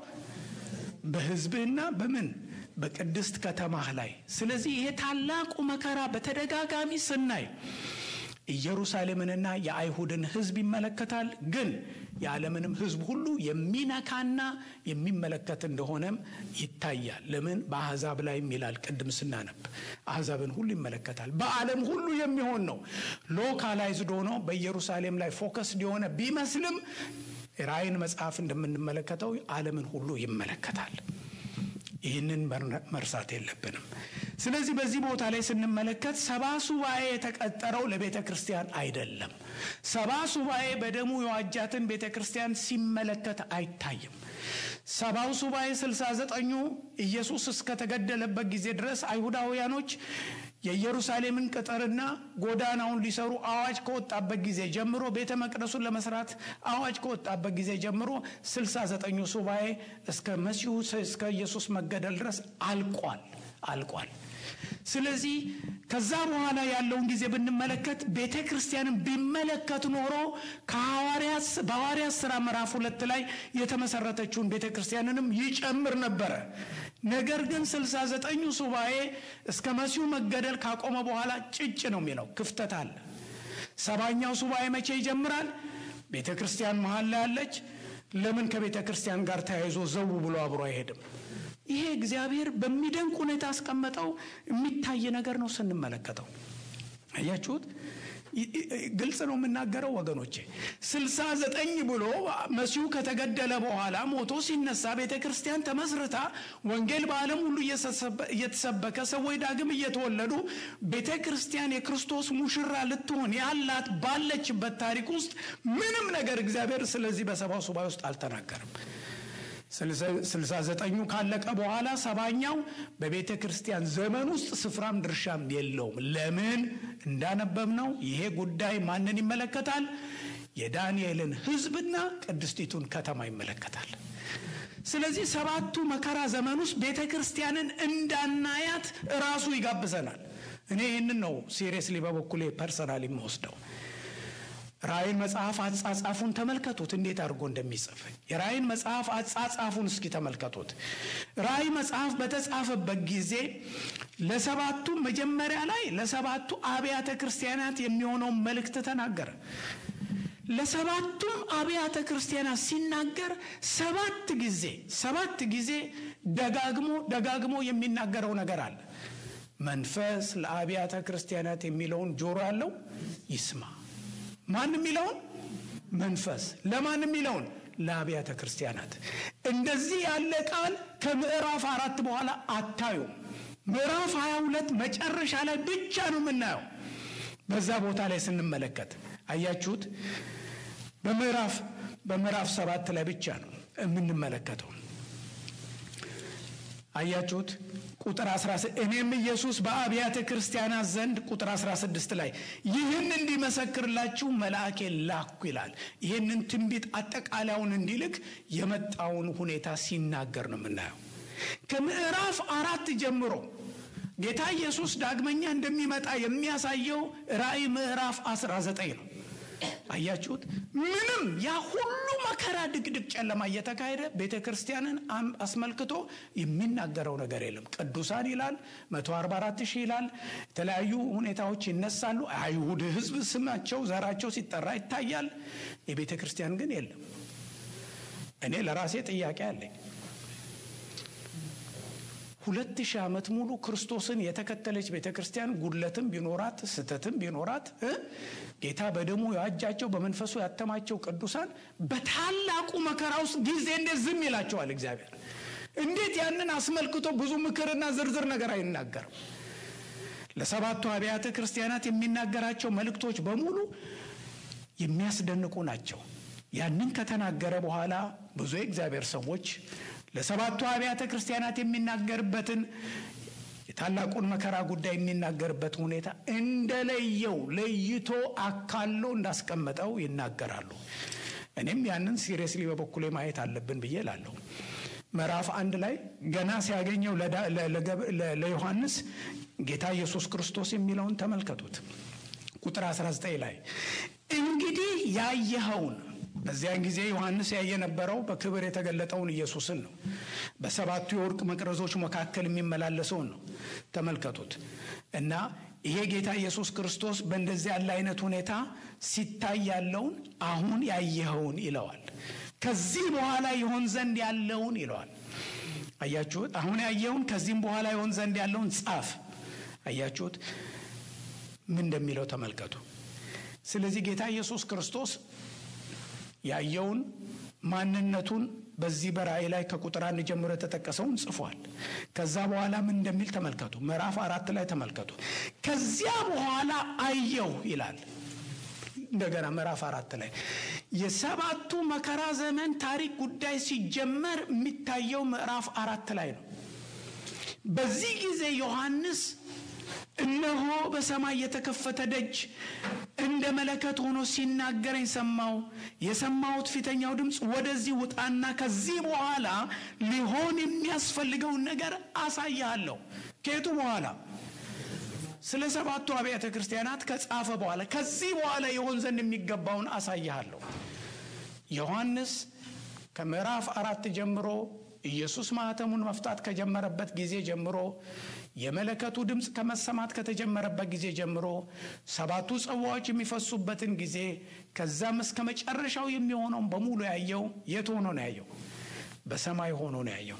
በሕዝብህና በምን በቅድስት ከተማህ ላይ። ስለዚህ ይሄ ታላቁ መከራ በተደጋጋሚ ስናይ ኢየሩሳሌምንና የአይሁድን ሕዝብ ይመለከታል። ግን የዓለምንም ሕዝብ ሁሉ የሚነካና የሚመለከት እንደሆነም ይታያል። ለምን በአሕዛብ ላይም ይላል ቅድም ስናነብ አሕዛብን ሁሉ ይመለከታል። በዓለም ሁሉ የሚሆን ነው። ሎካላይዝድ ሆኖ በኢየሩሳሌም ላይ ፎከስድ የሆነ ቢመስልም ራእይን መጽሐፍ እንደምንመለከተው ዓለምን ሁሉ ይመለከታል። ይህንን መርሳት የለብንም። ስለዚህ በዚህ ቦታ ላይ ስንመለከት ሰባ ሱባኤ የተቀጠረው ለቤተ ክርስቲያን አይደለም። ሰባ ሱባኤ በደሙ የዋጃትን ቤተ ክርስቲያን ሲመለከት አይታይም። ሰባው ሱባኤ ስልሳ ዘጠኙ ኢየሱስ እስከተገደለበት ጊዜ ድረስ አይሁዳውያኖች የኢየሩሳሌምን ቅጥርና ጎዳናውን ሊሰሩ አዋጅ ከወጣበት ጊዜ ጀምሮ ቤተ መቅደሱን ለመስራት አዋጅ ከወጣበት ጊዜ ጀምሮ ስልሳ ዘጠኙ ሱባኤ እስከ መሲሁ እስከ ኢየሱስ መገደል ድረስ አልቋል አልቋል። ስለዚህ ከዛ በኋላ ያለውን ጊዜ ብንመለከት ቤተ ክርስቲያንን ቢመለከት ኖሮ በሐዋርያት ሥራ ምዕራፍ ሁለት ላይ የተመሰረተችውን ቤተ ክርስቲያንንም ይጨምር ነበረ። ነገር ግን ስልሳ ዘጠኙ ሱባኤ እስከ መሲሁ መገደል ካቆመ በኋላ ጭጭ ነው የሚለው ክፍተት አለ። ሰባኛው ሱባኤ መቼ ይጀምራል? ቤተ ክርስቲያን መሀል ላይ ያለች። ለምን ከቤተ ክርስቲያን ጋር ተያይዞ ዘው ብሎ አብሮ አይሄድም? ይሄ እግዚአብሔር በሚደንቅ ሁኔታ ያስቀመጠው የሚታይ ነገር ነው ስንመለከተው። አያችሁት? ግልጽ ነው የምናገረው ወገኖቼ። ስልሳ ዘጠኝ ብሎ መሲሁ ከተገደለ በኋላ ሞቶ ሲነሳ ቤተ ክርስቲያን ተመስርታ ወንጌል በዓለም ሁሉ እየተሰበከ ሰዎች ዳግም እየተወለዱ ቤተ ክርስቲያን የክርስቶስ ሙሽራ ልትሆን ያላት ባለችበት ታሪክ ውስጥ ምንም ነገር እግዚአብሔር ስለዚህ በሰባው ሱባኤ ውስጥ አልተናገርም። ስልሳ ዘጠኙ ካለቀ በኋላ ሰባኛው በቤተ ክርስቲያን ዘመን ውስጥ ስፍራም ድርሻም የለውም። ለምን እንዳነበብነው ይሄ ጉዳይ ማንን ይመለከታል? የዳንኤልን ሕዝብና ቅድስቲቱን ከተማ ይመለከታል። ስለዚህ ሰባቱ መከራ ዘመን ውስጥ ቤተ ክርስቲያንን እንዳናያት ራሱ ይጋብዘናል። እኔ ይህንን ነው ሲሪየስሊ በበኩሌ ፐርሰናል የምወስደው። ራእይን መጽሐፍ አጻጻፉን ተመልከቱት፣ እንዴት አድርጎ እንደሚጽፍ የራእይን መጽሐፍ አጻጻፉን እስኪ ተመልከቱት። ራእይ መጽሐፍ በተጻፈበት ጊዜ ለሰባቱ መጀመሪያ ላይ ለሰባቱ አብያተ ክርስቲያናት የሚሆነውን መልእክት ተናገረ። ለሰባቱም አብያተ ክርስቲያናት ሲናገር ሰባት ጊዜ ሰባት ጊዜ ደጋግሞ ደጋግሞ የሚናገረው ነገር አለ። መንፈስ ለአብያተ ክርስቲያናት የሚለውን ጆሮ ያለው ይስማ። ማን የሚለውን መንፈስ ለማን የሚለውን ለአብያተ ክርስቲያናት። እንደዚህ ያለ ቃል ከምዕራፍ አራት በኋላ አታዩም። ምዕራፍ ሀያ ሁለት መጨረሻ ላይ ብቻ ነው የምናየው። በዛ ቦታ ላይ ስንመለከት አያችሁት። በምዕራፍ በምዕራፍ ሰባት ላይ ብቻ ነው የምንመለከተው። አያችሁት ቁጥር 16 እኔም ኢየሱስ በአብያተ ክርስቲያናት ዘንድ ቁጥር 16 ላይ ይህን እንዲመሰክርላችሁ መልአኬን ላኩ ይላል። ይህንን ትንቢት አጠቃላዩን እንዲልክ የመጣውን ሁኔታ ሲናገር ነው የምናየው። ከምዕራፍ አራት ጀምሮ ጌታ ኢየሱስ ዳግመኛ እንደሚመጣ የሚያሳየው ራእይ ምዕራፍ 19 ነው። አያችሁት? ምንም ያ ሁሉ መከራ፣ ድቅድቅ ጨለማ እየተካሄደ ቤተ ክርስቲያንን አስመልክቶ የሚናገረው ነገር የለም። ቅዱሳን ይላል፣ 144 ሺህ ይላል። የተለያዩ ሁኔታዎች ይነሳሉ። አይሁድ ሕዝብ ስማቸው ዘራቸው ሲጠራ ይታያል። የቤተ ክርስቲያን ግን የለም። እኔ ለራሴ ጥያቄ አለኝ። ሁለት ሺህ ዓመት ሙሉ ክርስቶስን የተከተለች ቤተ ክርስቲያን ጉድለትም ቢኖራት ስህተትም ቢኖራት ጌታ በደሙ የዋጃቸው በመንፈሱ ያተማቸው ቅዱሳን በታላቁ መከራ ውስጥ ጊዜ እንዴት ዝም ይላቸዋል እግዚአብሔር? እንዴት ያንን አስመልክቶ ብዙ ምክርና ዝርዝር ነገር አይናገርም? ለሰባቱ አብያተ ክርስቲያናት የሚናገራቸው መልእክቶች በሙሉ የሚያስደንቁ ናቸው። ያንን ከተናገረ በኋላ ብዙ የእግዚአብሔር ሰዎች ለሰባቱ አብያተ ክርስቲያናት የሚናገርበትን የታላቁን መከራ ጉዳይ የሚናገርበት ሁኔታ እንደለየው ለይቶ አካሎ እንዳስቀመጠው ይናገራሉ። እኔም ያንን ሲሪየስሊ በበኩሌ ማየት አለብን ብዬ ላለሁ። ምዕራፍ አንድ ላይ ገና ሲያገኘው ለዮሐንስ ጌታ ኢየሱስ ክርስቶስ የሚለውን ተመልከቱት። ቁጥር 19 ላይ እንግዲህ ያየኸውን በዚያን ጊዜ ዮሐንስ ያየ የነበረው በክብር የተገለጠውን ኢየሱስን ነው። በሰባቱ የወርቅ መቅረዞች መካከል የሚመላለሰውን ነው። ተመልከቱት እና ይሄ ጌታ ኢየሱስ ክርስቶስ በእንደዚህ ያለ አይነት ሁኔታ ሲታይ ያለውን አሁን ያየኸውን ይለዋል። ከዚህ በኋላ ይሆን ዘንድ ያለውን ይለዋል። አያችሁት? አሁን ያየውን ከዚህም በኋላ ይሆን ዘንድ ያለውን ጻፍ። አያችሁት? ምን እንደሚለው ተመልከቱ። ስለዚህ ጌታ ኢየሱስ ክርስቶስ ያየውን ማንነቱን በዚህ በራእይ ላይ ከቁጥር አንድ ጀምሮ የተጠቀሰውን ጽፏል። ከዛ በኋላ ምን እንደሚል ተመልከቱ። ምዕራፍ አራት ላይ ተመልከቱ። ከዚያ በኋላ አየው ይላል። እንደገና ምዕራፍ አራት ላይ የሰባቱ መከራ ዘመን ታሪክ ጉዳይ ሲጀመር የሚታየው ምዕራፍ አራት ላይ ነው። በዚህ ጊዜ ዮሐንስ እነሆ በሰማይ የተከፈተ ደጅ እንደ መለከት ሆኖ ሲናገረኝ ሰማው። የሰማሁት ፊተኛው ድምፅ ወደዚህ ውጣና ከዚህ በኋላ ሊሆን የሚያስፈልገውን ነገር አሳያለሁ። ከየቱ በኋላ? ስለ ሰባቱ አብያተ ክርስቲያናት ከጻፈ በኋላ ከዚህ በኋላ የሆን ዘንድ የሚገባውን አሳያለሁ። ዮሐንስ ከምዕራፍ አራት ጀምሮ ኢየሱስ ማኅተሙን መፍታት ከጀመረበት ጊዜ ጀምሮ የመለከቱ ድምፅ ከመሰማት ከተጀመረበት ጊዜ ጀምሮ ሰባቱ ጽዋዎች የሚፈሱበትን ጊዜ ከዛም እስከ መጨረሻው የሚሆነውን በሙሉ ያየው የት ሆኖ ነው ያየው? በሰማይ ሆኖ ነው ያየው።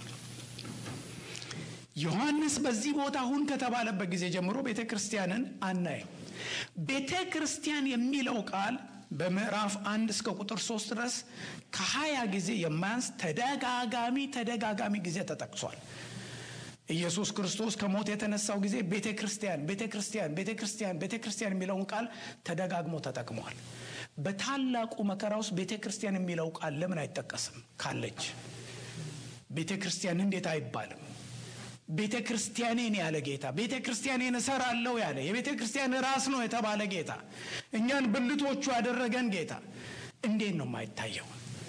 ዮሐንስ በዚህ ቦታ ሁን ከተባለበት ጊዜ ጀምሮ ቤተ ክርስቲያንን አናየው። ቤተ ክርስቲያን የሚለው ቃል በምዕራፍ አንድ እስከ ቁጥር ሶስት ድረስ ከሀያ ጊዜ የማያንስ ተደጋጋሚ ተደጋጋሚ ጊዜ ተጠቅሷል። ኢየሱስ ክርስቶስ ከሞት የተነሳው ጊዜ ቤተ ክርስቲያን ቤተ ክርስቲያን ቤተ ክርስቲያን ቤተ ክርስቲያን የሚለውን ቃል ተደጋግሞ ተጠቅሟል። በታላቁ መከራ ውስጥ ቤተ ክርስቲያን የሚለው ቃል ለምን አይጠቀስም? ካለች ቤተ ክርስቲያን እንዴት አይባልም? ቤተ ክርስቲያኔን ያለ ጌታ ቤተ ክርስቲያኔን እሰራለሁ ያለ የቤተ ክርስቲያን ራስ ነው የተባለ ጌታ እኛን ብልቶቹ ያደረገን ጌታ እንዴት ነው የማይታየው?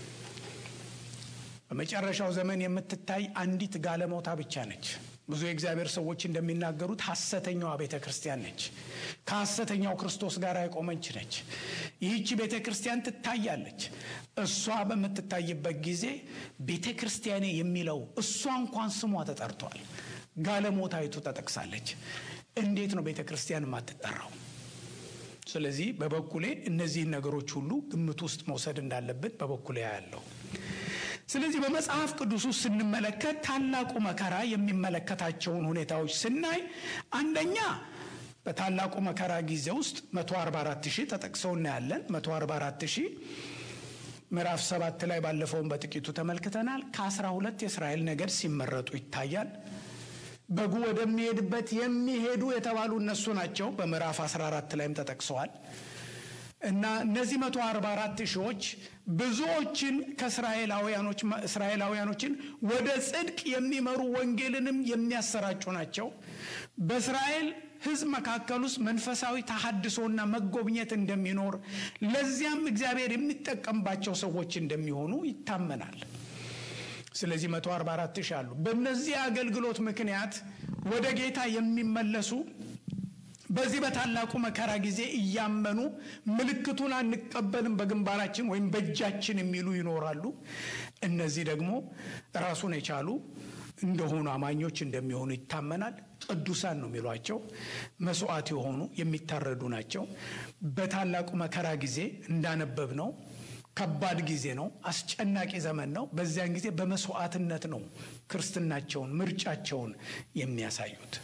በመጨረሻው ዘመን የምትታይ አንዲት ጋለሞታ ብቻ ነች። ብዙ የእግዚአብሔር ሰዎች እንደሚናገሩት ሐሰተኛዋ ቤተ ክርስቲያን ነች። ከሐሰተኛው ክርስቶስ ጋር የቆመች ነች። ይህቺ ቤተ ክርስቲያን ትታያለች። እሷ በምትታይበት ጊዜ ቤተ ክርስቲያኔ የሚለው እሷ እንኳን ስሟ ተጠርቷል። ጋለሞታይቱ ተጠቅሳለች። እንዴት ነው ቤተ ክርስቲያን የማትጠራው? ስለዚህ በበኩሌ እነዚህን ነገሮች ሁሉ ግምት ውስጥ መውሰድ እንዳለብን በበኩሌ ያለው ስለዚህ በመጽሐፍ ቅዱስ ውስጥ ስንመለከት ታላቁ መከራ የሚመለከታቸውን ሁኔታዎች ስናይ አንደኛ በታላቁ መከራ ጊዜ ውስጥ 144 ሺህ ተጠቅሰው እናያለን። 144 ሺህ ምዕራፍ ሰባት ላይ ባለፈውን በጥቂቱ ተመልክተናል። ከ12 የእስራኤል ነገድ ሲመረጡ ይታያል። በጉ ወደሚሄድበት የሚሄዱ የተባሉ እነሱ ናቸው። በምዕራፍ 14 ላይም ተጠቅሰዋል። እና እነዚህ 144 ሺዎች ብዙዎችን ከእስራኤላውያኖች እስራኤላውያኖችን ወደ ጽድቅ የሚመሩ ወንጌልንም የሚያሰራጩ ናቸው። በእስራኤል ሕዝብ መካከል ውስጥ መንፈሳዊ ተሐድሶና መጎብኘት እንደሚኖር ለዚያም እግዚአብሔር የሚጠቀምባቸው ሰዎች እንደሚሆኑ ይታመናል። ስለዚህ 144 ሺህ አሉ። በእነዚህ አገልግሎት ምክንያት ወደ ጌታ የሚመለሱ በዚህ በታላቁ መከራ ጊዜ እያመኑ ምልክቱን አንቀበልም በግንባራችን ወይም በእጃችን የሚሉ ይኖራሉ። እነዚህ ደግሞ ራሱን የቻሉ እንደሆኑ አማኞች እንደሚሆኑ ይታመናል። ቅዱሳን ነው የሚሏቸው። መስዋዕት የሆኑ የሚታረዱ ናቸው። በታላቁ መከራ ጊዜ እንዳነበብ ነው ከባድ ጊዜ ነው። አስጨናቂ ዘመን ነው። በዚያን ጊዜ በመስዋዕትነት ነው ክርስትናቸውን፣ ምርጫቸውን የሚያሳዩት።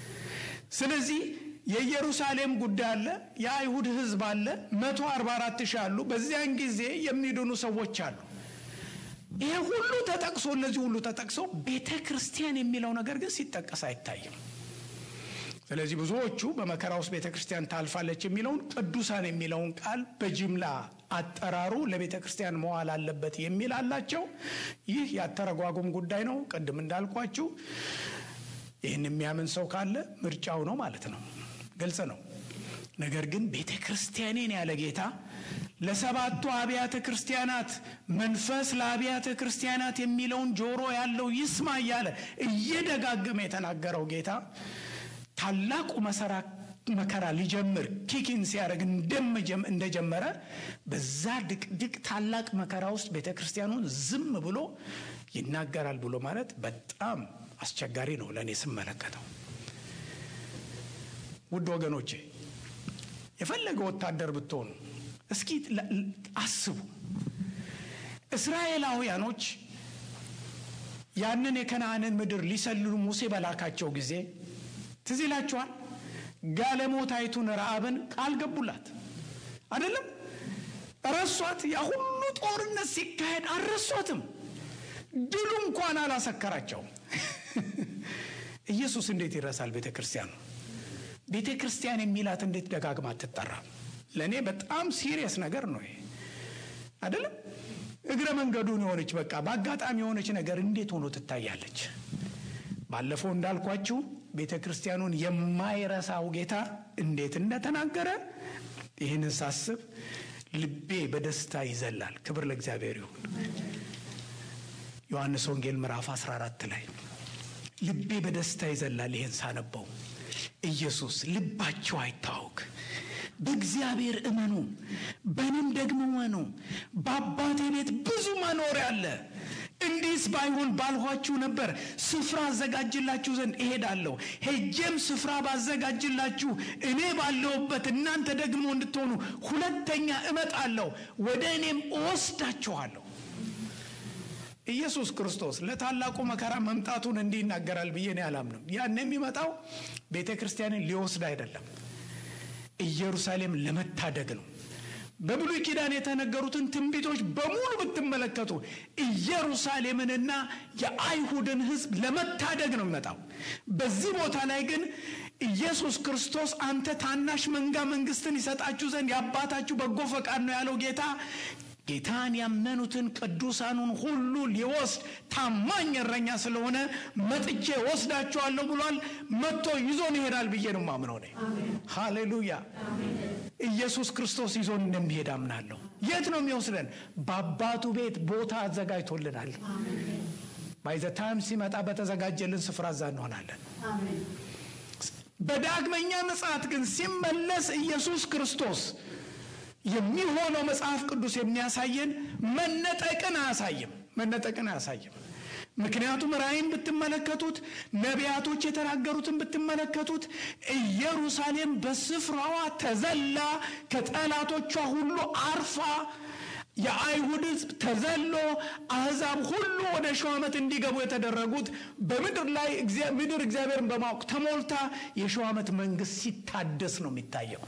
ስለዚህ የኢየሩሳሌም ጉዳይ አለ። የአይሁድ ሕዝብ አለ። መቶ አርባ አራት ሺህ አሉ። በዚያን ጊዜ የሚድኑ ሰዎች አሉ። ይሄ ሁሉ ተጠቅሶ እነዚህ ሁሉ ተጠቅሶ ቤተ ክርስቲያን የሚለው ነገር ግን ሲጠቀስ አይታይም። ስለዚህ ብዙዎቹ በመከራ ውስጥ ቤተ ክርስቲያን ታልፋለች የሚለውን ቅዱሳን የሚለውን ቃል በጅምላ አጠራሩ ለቤተ ክርስቲያን መዋል አለበት የሚል አላቸው። ይህ ያተረጓጉም ጉዳይ ነው። ቅድም እንዳልኳችሁ ይህን የሚያምን ሰው ካለ ምርጫው ነው ማለት ነው። ግልጽ ነው። ነገር ግን ቤተ ክርስቲያኔን ያለ ጌታ ለሰባቱ አብያተ ክርስቲያናት መንፈስ ለአብያተ ክርስቲያናት የሚለውን ጆሮ ያለው ይስማ እያለ እየደጋገመ የተናገረው ጌታ ታላቁ መከራ ሊጀምር ኪኪን ሲያደርግ እንደጀመረ በዛ ድቅድቅ ታላቅ መከራ ውስጥ ቤተ ክርስቲያኑን ዝም ብሎ ይናገራል ብሎ ማለት በጣም አስቸጋሪ ነው ለእኔ ስመለከተው። ውድ ወገኖቼ የፈለገ ወታደር ብትሆኑ እስኪ አስቡ። እስራኤላውያኖች ያንን የከነአንን ምድር ሊሰልሉ ሙሴ በላካቸው ጊዜ ትዝ ይላችኋል። ጋለሞታይቱን ረአብን ቃል ገቡላት አይደለም? ረሷት። ያ ሁሉ ጦርነት ሲካሄድ አልረሷትም። ድሉ እንኳን አላሰከራቸውም። ኢየሱስ እንዴት ይረሳል? ቤተ ክርስቲያኑ ቤተ ክርስቲያን የሚላት እንዴት ደጋግማ አትጠራም? ለእኔ በጣም ሲሪየስ ነገር ነው ይሄ አይደለም። እግረ መንገዱን የሆነች በቃ በአጋጣሚ የሆነች ነገር እንዴት ሆኖ ትታያለች? ባለፈው እንዳልኳችሁ ቤተ ክርስቲያኑን የማይረሳው ጌታ እንዴት እንደተናገረ ይህንን ሳስብ ልቤ በደስታ ይዘላል። ክብር ለእግዚአብሔር ይሁን። ዮሐንስ ወንጌል ምዕራፍ 14 ላይ ልቤ በደስታ ይዘላል። ይህን ሳነበው ኢየሱስ ልባቸው አይታወክ፣ በእግዚአብሔር እመኑ፣ በእኔም ደግሞ እመኑ፣ በአባቴ ቤት ብዙ መኖሪያ አለ። እንዲህስ ባይሆን ባልኋችሁ ነበር። ስፍራ አዘጋጅላችሁ ዘንድ እሄዳለሁ። ሄጄም ስፍራ ባዘጋጅላችሁ እኔ ባለሁበት እናንተ ደግሞ እንድትሆኑ ሁለተኛ እመጣለሁ፣ ወደ እኔም እወስዳችኋለሁ። ኢየሱስ ክርስቶስ ለታላቁ መከራ መምጣቱን እንዲህ ይናገራል ብዬ እኔ አላምንም። ያን የሚመጣው ቤተ ክርስቲያንን ሊወስድ አይደለም፣ ኢየሩሳሌም ለመታደግ ነው። በብሉይ ኪዳን የተነገሩትን ትንቢቶች በሙሉ ብትመለከቱ ኢየሩሳሌምንና የአይሁድን ሕዝብ ለመታደግ ነው የሚመጣው። በዚህ ቦታ ላይ ግን ኢየሱስ ክርስቶስ አንተ ታናሽ መንጋ መንግስትን ይሰጣችሁ ዘንድ የአባታችሁ በጎ ፈቃድ ነው ያለው ጌታ ጌታን ያመኑትን ቅዱሳኑን ሁሉ ሊወስድ ታማኝ እረኛ ስለሆነ መጥቼ ወስዳችኋለሁ ብሏል። መጥቶ ይዞን ይሄዳል ብዬ ነው ማምነው ነ ሃሌሉያ። ኢየሱስ ክርስቶስ ይዞን እንደሚሄድ አምናለሁ። የት ነው የሚወስደን? በአባቱ ቤት ቦታ አዘጋጅቶልናል። ባይዘ ታይም ሲመጣ በተዘጋጀልን ስፍራ እዛ እንሆናለን። በዳግመኛ ምጽአት ግን ሲመለስ ኢየሱስ ክርስቶስ የሚሆነው መጽሐፍ ቅዱስ የሚያሳየን መነጠቅን አያሳይም። መነጠቅን አያሳይም። ምክንያቱም ራእይን ብትመለከቱት ነቢያቶች የተናገሩትን ብትመለከቱት ኢየሩሳሌም በስፍራዋ ተዘላ ከጠላቶቿ ሁሉ አርፋ የአይሁድ ሕዝብ ተዘሎ አሕዛብ ሁሉ ወደ ሺው ዓመት እንዲገቡ የተደረጉት በምድር ላይ ምድር እግዚአብሔርን በማወቅ ተሞልታ የሺው ዓመት መንግስት ሲታደስ ነው የሚታየው።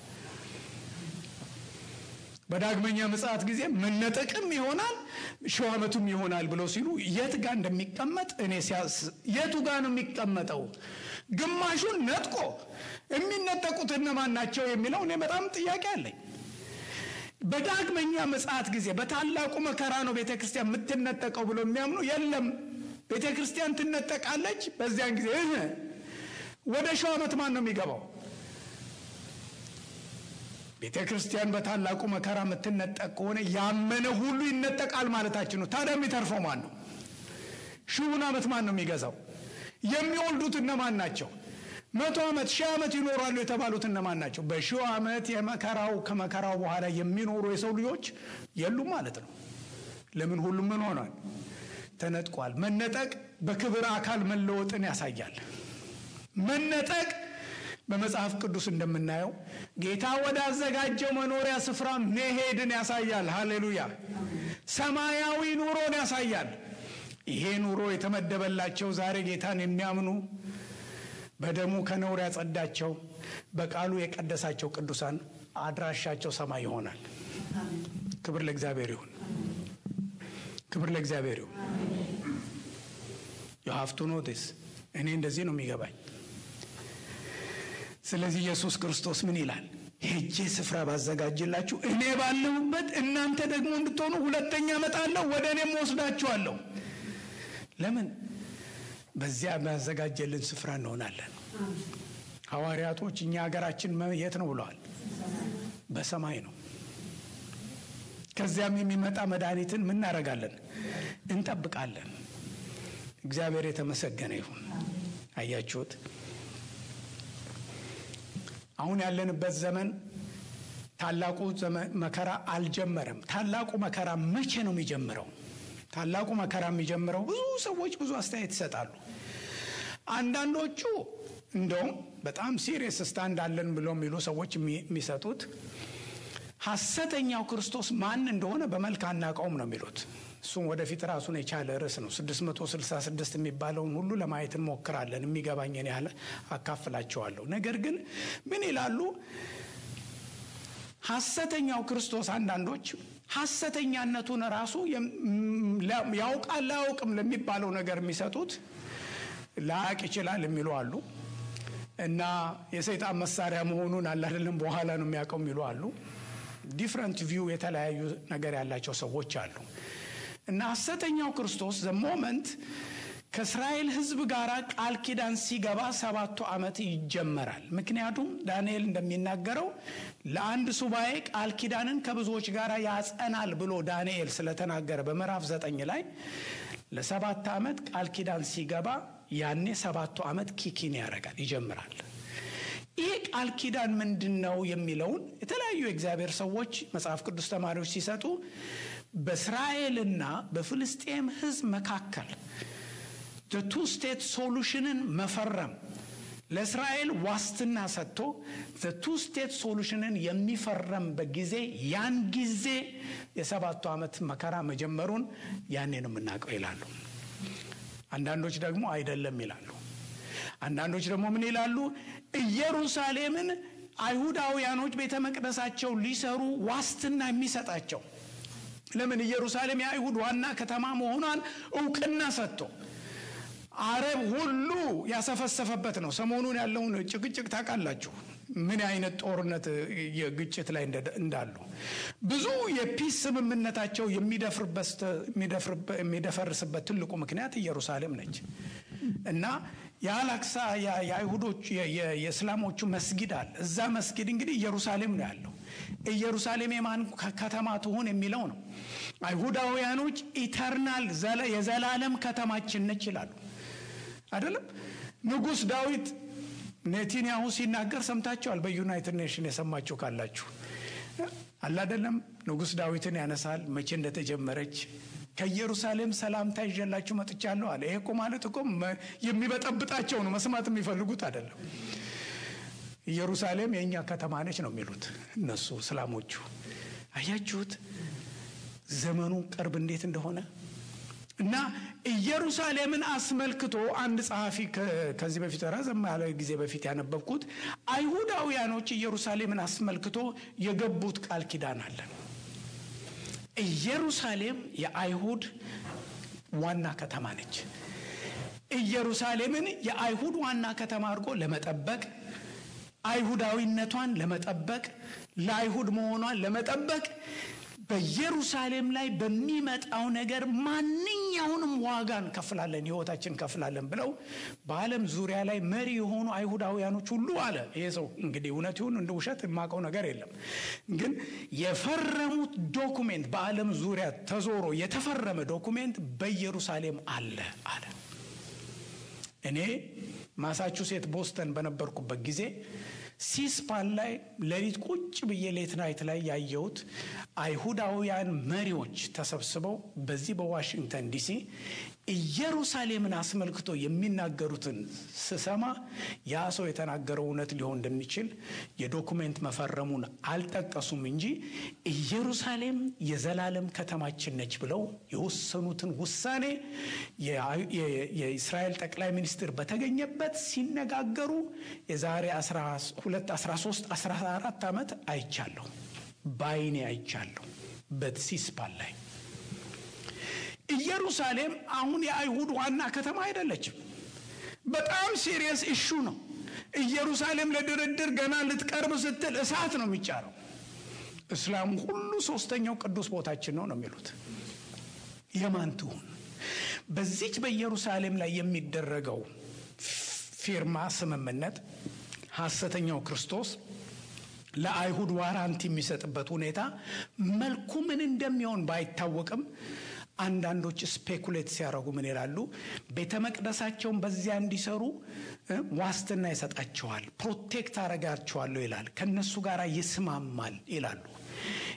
በዳግመኛ ምጽአት ጊዜ መነጠቅም ይሆናል ሺው ዓመቱም ይሆናል ብለው ሲሉ የት ጋር እንደሚቀመጥ እኔ ሲያስ የቱ ጋር ነው የሚቀመጠው? ግማሹን ነጥቆ የሚነጠቁት እነማን ናቸው የሚለው እኔ በጣም ጥያቄ አለኝ። በዳግመኛ ምጽአት ጊዜ በታላቁ መከራ ነው ቤተ ክርስቲያን የምትነጠቀው ብሎ የሚያምኑ የለም። ቤተ ክርስቲያን ትነጠቃለች። በዚያን ጊዜ እህ ወደ ሺው ዓመት ማን ነው የሚገባው? ቤተ ክርስቲያን በታላቁ መከራ የምትነጠቅ ከሆነ ያመነ ሁሉ ይነጠቃል ማለታችን ነው። ታዲያ የሚተርፈው ማን ነው? ሺውን ዓመት ማን ነው የሚገዛው? የሚወልዱት እነማን ናቸው? መቶ ዓመት ሺህ ዓመት ይኖራሉ የተባሉት እነማን ናቸው? በሺው ዓመት የመከራው ከመከራው በኋላ የሚኖሩ የሰው ልጆች የሉም ማለት ነው። ለምን? ሁሉም ምን ሆኗል? ተነጥቋል። መነጠቅ በክብር አካል መለወጥን ያሳያል። መነጠቅ በመጽሐፍ ቅዱስ እንደምናየው ጌታ ወደ አዘጋጀው መኖሪያ ስፍራ መሄድን ያሳያል። ሃሌሉያ! ሰማያዊ ኑሮን ያሳያል። ይሄ ኑሮ የተመደበላቸው ዛሬ ጌታን የሚያምኑ በደሙ ከነውር ያጸዳቸው በቃሉ የቀደሳቸው ቅዱሳን አድራሻቸው ሰማይ ይሆናል። ክብር ለእግዚአብሔር ይሁን። ክብር ለእግዚአብሔር ይሁን። የሀፍቱ ኖቲስ እኔ እንደዚህ ነው የሚገባኝ። ስለዚህ ኢየሱስ ክርስቶስ ምን ይላል? ሄጄ ስፍራ ባዘጋጅላችሁ እኔ ባለሁበት እናንተ ደግሞ እንድትሆኑ ሁለተኛ እመጣለሁ፣ ወደ እኔም ወስዳችኋለሁ። ለምን? በዚያ ባዘጋጀልን ስፍራ እንሆናለን። ሐዋርያቶች እኛ ሀገራችን የት ነው ብለዋል? በሰማይ ነው። ከዚያም የሚመጣ መድኃኒትን ምን እናደርጋለን? እንጠብቃለን። እግዚአብሔር የተመሰገነ ይሁን። አያችሁት? አሁን ያለንበት ዘመን ታላቁ መከራ አልጀመረም። ታላቁ መከራ መቼ ነው የሚጀምረው? ታላቁ መከራ የሚጀምረው ብዙ ሰዎች ብዙ አስተያየት ይሰጣሉ። አንዳንዶቹ እንደውም በጣም ሲሪየስ ስታንድ አለን ብሎ የሚሉ ሰዎች የሚሰጡት ሐሰተኛው ክርስቶስ ማን እንደሆነ በመልክ አናውቀውም ነው የሚሉት። እሱም ወደፊት ራሱን የቻለ ርዕስ ነው። 666 የሚባለውን ሁሉ ለማየት እንሞክራለን። የሚገባኝን ያህል አካፍላቸዋለሁ። ነገር ግን ምን ይላሉ? ሐሰተኛው ክርስቶስ አንዳንዶች ሐሰተኛነቱን ራሱ ያውቃል ላያውቅም ለሚባለው ነገር የሚሰጡት ላያቅ ይችላል የሚሉ አሉ እና የሰይጣን መሳሪያ መሆኑን አላደለም በኋላ ነው የሚያውቀው የሚሉ አሉ። ዲፍረንት ቪው የተለያዩ ነገር ያላቸው ሰዎች አሉ እና ሐሰተኛው ክርስቶስ ዘ ሞመንት ከእስራኤል ሕዝብ ጋር ቃል ኪዳን ሲገባ ሰባቱ ዓመት ይጀመራል። ምክንያቱም ዳንኤል እንደሚናገረው ለአንድ ሱባኤ ቃል ኪዳንን ከብዙዎች ጋር ያጸናል ብሎ ዳንኤል ስለተናገረ በምዕራፍ ዘጠኝ ላይ ለሰባት ዓመት ቃል ኪዳን ሲገባ ያኔ ሰባቱ ዓመት ኪኪን ያደርጋል ይጀምራል። ይህ ቃል ኪዳን ምንድን ነው የሚለውን የተለያዩ የእግዚአብሔር ሰዎች መጽሐፍ ቅዱስ ተማሪዎች ሲሰጡ በእስራኤልና በፍልስጤም ሕዝብ መካከል ቱ ስቴት ሶሉሽንን መፈረም ለእስራኤል ዋስትና ሰጥቶ ቱ ስቴት ሶሉሽንን የሚፈረምበት ጊዜ ያን ጊዜ የሰባቱ ዓመት መከራ መጀመሩን ያኔ ነው የምናውቀው ይላሉ። አንዳንዶች ደግሞ አይደለም ይላሉ። አንዳንዶች ደግሞ ምን ይላሉ? ኢየሩሳሌምን አይሁዳውያኖች ቤተ መቅደሳቸው ሊሰሩ ዋስትና የሚሰጣቸው ለምን ኢየሩሳሌም የአይሁድ ዋና ከተማ መሆኗን እውቅና ሰጥቶ አረብ ሁሉ ያሰፈሰፈበት ነው። ሰሞኑን ያለውን ጭቅጭቅ ታውቃላችሁ፣ ምን አይነት ጦርነት የግጭት ላይ እንዳሉ ብዙ የፒስ ስምምነታቸው የሚደፈርስበት ትልቁ ምክንያት ኢየሩሳሌም ነች እና የአላክሳ የአይሁዶች የእስላሞቹ መስጊድ አለ። እዛ መስጊድ እንግዲህ ኢየሩሳሌም ነው ያለው። ኢየሩሳሌም የማን ከተማ ትሆን የሚለው ነው። አይሁዳውያኖች ኢተርናል የዘላለም ከተማችን ነች ይላሉ። አይደለም ንጉሥ ዳዊት ኔታንያሁ ሲናገር ሰምታችኋል። በዩናይትድ ኔሽን የሰማችሁ ካላችሁ አላደለም ንጉሥ ዳዊትን ያነሳል። መቼ እንደተጀመረች ከኢየሩሳሌም ሰላምታ ይዤላችሁ መጥቻለሁ አለ። ይሄ እኮ ማለት እኮ የሚበጠብጣቸው ነው፣ መስማት የሚፈልጉት አይደለም። ኢየሩሳሌም የእኛ ከተማ ነች ነው የሚሉት እነሱ እስላሞቹ። አያችሁት ዘመኑ ቅርብ እንዴት እንደሆነ እና ኢየሩሳሌምን አስመልክቶ አንድ ጸሐፊ ከዚህ በፊት ረዘም ያለ ጊዜ በፊት ያነበብኩት አይሁዳውያኖች ኢየሩሳሌምን አስመልክቶ የገቡት ቃል ኪዳን አለ። ኢየሩሳሌም የአይሁድ ዋና ከተማ ነች። ኢየሩሳሌምን የአይሁድ ዋና ከተማ አድርጎ ለመጠበቅ አይሁዳዊነቷን ለመጠበቅ ለአይሁድ መሆኗን ለመጠበቅ በኢየሩሳሌም ላይ በሚመጣው ነገር ማንኛውንም ዋጋ እንከፍላለን፣ ሕይወታችን እንከፍላለን ብለው በዓለም ዙሪያ ላይ መሪ የሆኑ አይሁዳውያኖች ሁሉ አለ። ይሄ ሰው እንግዲህ እውነት ይሁን እንደ ውሸት የማውቀው ነገር የለም፣ ግን የፈረሙት ዶኩሜንት በዓለም ዙሪያ ተዞሮ የተፈረመ ዶኩሜንት በኢየሩሳሌም አለ አለ። እኔ ማሳቹሴት ቦስተን በነበርኩበት ጊዜ ሲስፓን ላይ ሌሊት ቁጭ ብዬ ሌት ናይት ላይ ያየሁት አይሁዳውያን መሪዎች ተሰብስበው በዚህ በዋሽንግተን ዲሲ ኢየሩሳሌምን አስመልክቶ የሚናገሩትን ስሰማ ያ ሰው የተናገረው እውነት ሊሆን እንደሚችል የዶኩሜንት መፈረሙን አልጠቀሱም እንጂ ኢየሩሳሌም የዘላለም ከተማችን ነች ብለው የወሰኑትን ውሳኔ የእስራኤል ጠቅላይ ሚኒስትር በተገኘበት ሲነጋገሩ የዛሬ 12 13 14 ዓመት አይቻለሁ፣ በአይኔ አይቻለሁ በሲስፓን ላይ ኢየሩሳሌም አሁን የአይሁድ ዋና ከተማ አይደለችም። በጣም ሲሪየስ ኢሹ ነው። ኢየሩሳሌም ለድርድር ገና ልትቀርብ ስትል እሳት ነው የሚጫረው። እስላሙ ሁሉ ሶስተኛው ቅዱስ ቦታችን ነው ነው የሚሉት። የማን ትሁን? በዚች በኢየሩሳሌም ላይ የሚደረገው ፊርማ ስምምነት ሐሰተኛው ክርስቶስ ለአይሁድ ዋራንቲ የሚሰጥበት ሁኔታ መልኩ ምን እንደሚሆን ባይታወቅም አንዳንዶች ስፔኩሌት ሲያደርጉ ምን ይላሉ? ቤተ መቅደሳቸውን በዚያ እንዲሰሩ ዋስትና ይሰጣቸዋል፣ ፕሮቴክት አረጋቸዋለሁ ይላል፣ ከነሱ ጋር ይስማማል ይላሉ።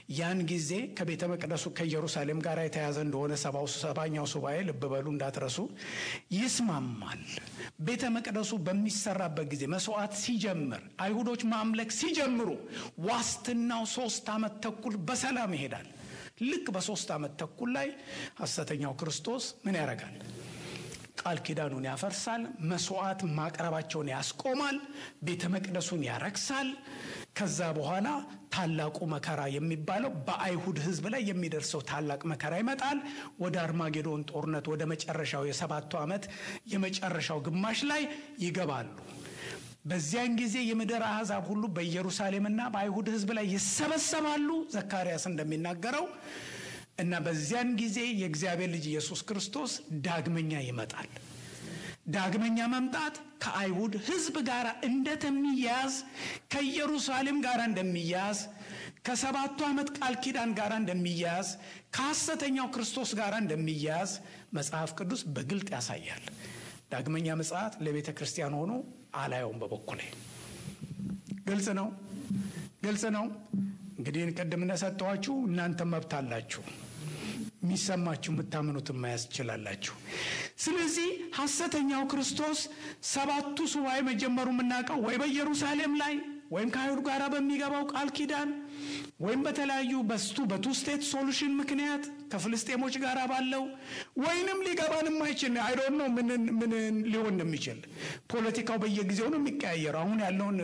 ያን ጊዜ ከቤተ መቅደሱ ከኢየሩሳሌም ጋር የተያዘ እንደሆነ ሰባው ሰባኛው ሱባኤ ልብ በሉ እንዳትረሱ ይስማማል። ቤተ መቅደሱ በሚሰራበት ጊዜ መስዋዕት ሲጀምር አይሁዶች ማምለክ ሲጀምሩ ዋስትናው ሶስት ዓመት ተኩል በሰላም ይሄዳል። ልክ በሶስት ዓመት ተኩል ላይ ሐሰተኛው ክርስቶስ ምን ያደርጋል? ቃል ኪዳኑን ያፈርሳል። መስዋዕት ማቅረባቸውን ያስቆማል። ቤተ መቅደሱን ያረክሳል። ከዛ በኋላ ታላቁ መከራ የሚባለው በአይሁድ ሕዝብ ላይ የሚደርሰው ታላቅ መከራ ይመጣል። ወደ አርማጌዶን ጦርነት ወደ መጨረሻው የሰባቱ ዓመት የመጨረሻው ግማሽ ላይ ይገባሉ። በዚያን ጊዜ የምድር አሕዛብ ሁሉ በኢየሩሳሌምና በአይሁድ ሕዝብ ላይ ይሰበሰባሉ። ዘካርያስ እንደሚናገረው እና በዚያን ጊዜ የእግዚአብሔር ልጅ ኢየሱስ ክርስቶስ ዳግመኛ ይመጣል። ዳግመኛ መምጣት ከአይሁድ ሕዝብ ጋር እንደሚያዝ ከኢየሩሳሌም ጋር እንደሚያዝ ከሰባቱ ዓመት ቃል ኪዳን ጋር እንደሚያዝ ከሐሰተኛው ክርስቶስ ጋር እንደሚያዝ መጽሐፍ ቅዱስ በግልጥ ያሳያል። ዳግመኛ ምጽአት ለቤተ ክርስቲያን ሆኖ አላየውም። በበኩሌ ግልጽ ነው፣ ግልጽ ነው። እንግዲህ ቅድም እንደሰጠኋችሁ እናንተ መብት አላችሁ። የሚሰማችሁ የምታምኑትን መያዝ ትችላላችሁ። ስለዚህ ሐሰተኛው ክርስቶስ ሰባቱ ሱባኤ መጀመሩ የምናውቀው ወይ በኢየሩሳሌም ላይ ወይም ከአይሁድ ጋር በሚገባው ቃል ኪዳን ወይም በተለያዩ በስቱ በቱ ስቴት ሶሉሽን ምክንያት ከፍልስጤሞች ጋር ባለው ወይንም ሊገባን የማይችል አይዶን ነው ምን ሊሆን እንደሚችል ፖለቲካው በየጊዜው ነው የሚቀያየረው። አሁን ያለውን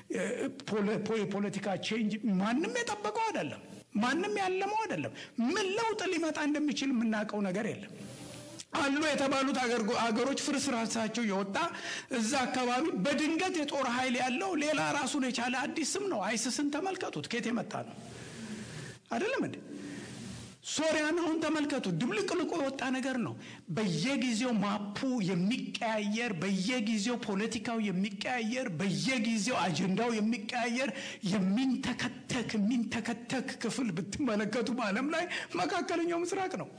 የፖለቲካ ቼንጅ ማንም የጠበቀው አይደለም። ማንም ያለመው አይደለም። ምን ለውጥ ሊመጣ እንደሚችል የምናውቀው ነገር የለም። አሉ የተባሉት አገሮች ፍርስራሳቸው የወጣ እዛ አካባቢ በድንገት የጦር ኃይል ያለው ሌላ ራሱን የቻለ አዲስ ስም ነው። አይስስን ተመልከቱት፣ ኬት የመጣ ነው አይደለም እንዴ? ሶሪያን አሁን ተመልከቱ፣ ድብልቅልቆ የወጣ ነገር ነው። በየጊዜው ማፑ የሚቀያየር፣ በየጊዜው ፖለቲካው የሚቀያየር፣ በየጊዜው አጀንዳው የሚቀያየር የሚንተከተክ የሚንተከተክ ክፍል ብትመለከቱ በዓለም ላይ መካከለኛው ምስራቅ ነው።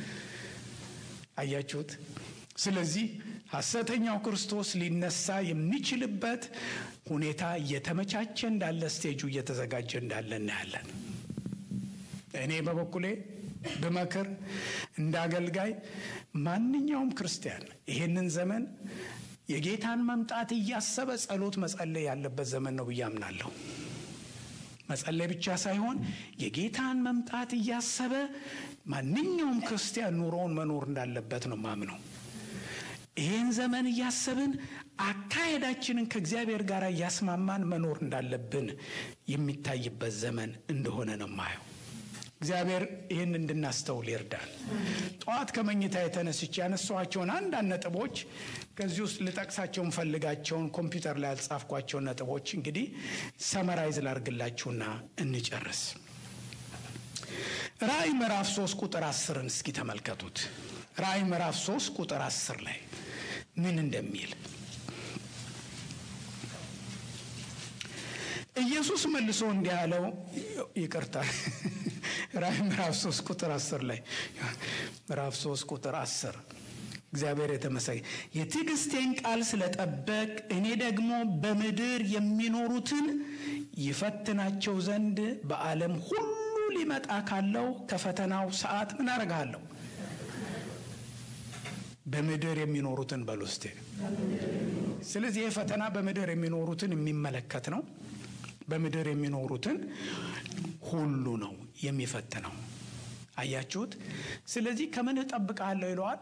አያችሁት? ስለዚህ ሐሰተኛው ክርስቶስ ሊነሳ የሚችልበት ሁኔታ እየተመቻቸ እንዳለ ስቴጁ እየተዘጋጀ እንዳለ እናያለን። እኔ በበኩሌ ብመክር እንደ አገልጋይ ማንኛውም ክርስቲያን ይሄንን ዘመን የጌታን መምጣት እያሰበ ጸሎት መጸለይ ያለበት ዘመን ነው ብዬ አምናለሁ። መጸለይ ብቻ ሳይሆን የጌታን መምጣት እያሰበ ማንኛውም ክርስቲያን ኑሮውን መኖር እንዳለበት ነው ማምነው። ይህን ዘመን እያሰብን አካሄዳችንን ከእግዚአብሔር ጋር እያስማማን መኖር እንዳለብን የሚታይበት ዘመን እንደሆነ ነው ማየው። እግዚአብሔር ይህን እንድናስተውል ይርዳል። ጠዋት ከመኝታ የተነስቼ ያነሷቸውን አንዳንድ ነጥቦች ከዚህ ውስጥ ልጠቅሳቸው እንፈልጋቸውን ኮምፒውተር ላይ ያልጻፍኳቸውን ነጥቦች እንግዲህ ሰመራይዝ ላርግላችሁና እንጨርስ። ራእይ ምዕራፍ ሶስት ቁጥር አስርን እስኪ ተመልከቱት። ራእይ ምዕራፍ ሶስት ቁጥር አስር ላይ ምን እንደሚል ኢየሱስ መልሶ እንዲህ አለው። ይቅርታ ራእይ ምዕራፍ ሶስት ቁጥር አስር ላይ ምዕራፍ ሶስት ቁጥር አስር እግዚአብሔር የተመሰገነ የትዕግስቴን ቃል ስለጠበቅ እኔ ደግሞ በምድር የሚኖሩትን ይፈትናቸው ዘንድ በዓለም ሁሉ ሊመጣ ካለው ከፈተናው ሰዓት ምን አደርግሃለሁ? በምድር የሚኖሩትን በሉ እስቴ። ስለዚህ ይህ ፈተና በምድር የሚኖሩትን የሚመለከት ነው። በምድር የሚኖሩትን ሁሉ ነው የሚፈትነው። አያችሁት? ስለዚህ ከምን እጠብቅሃለሁ ይለዋል?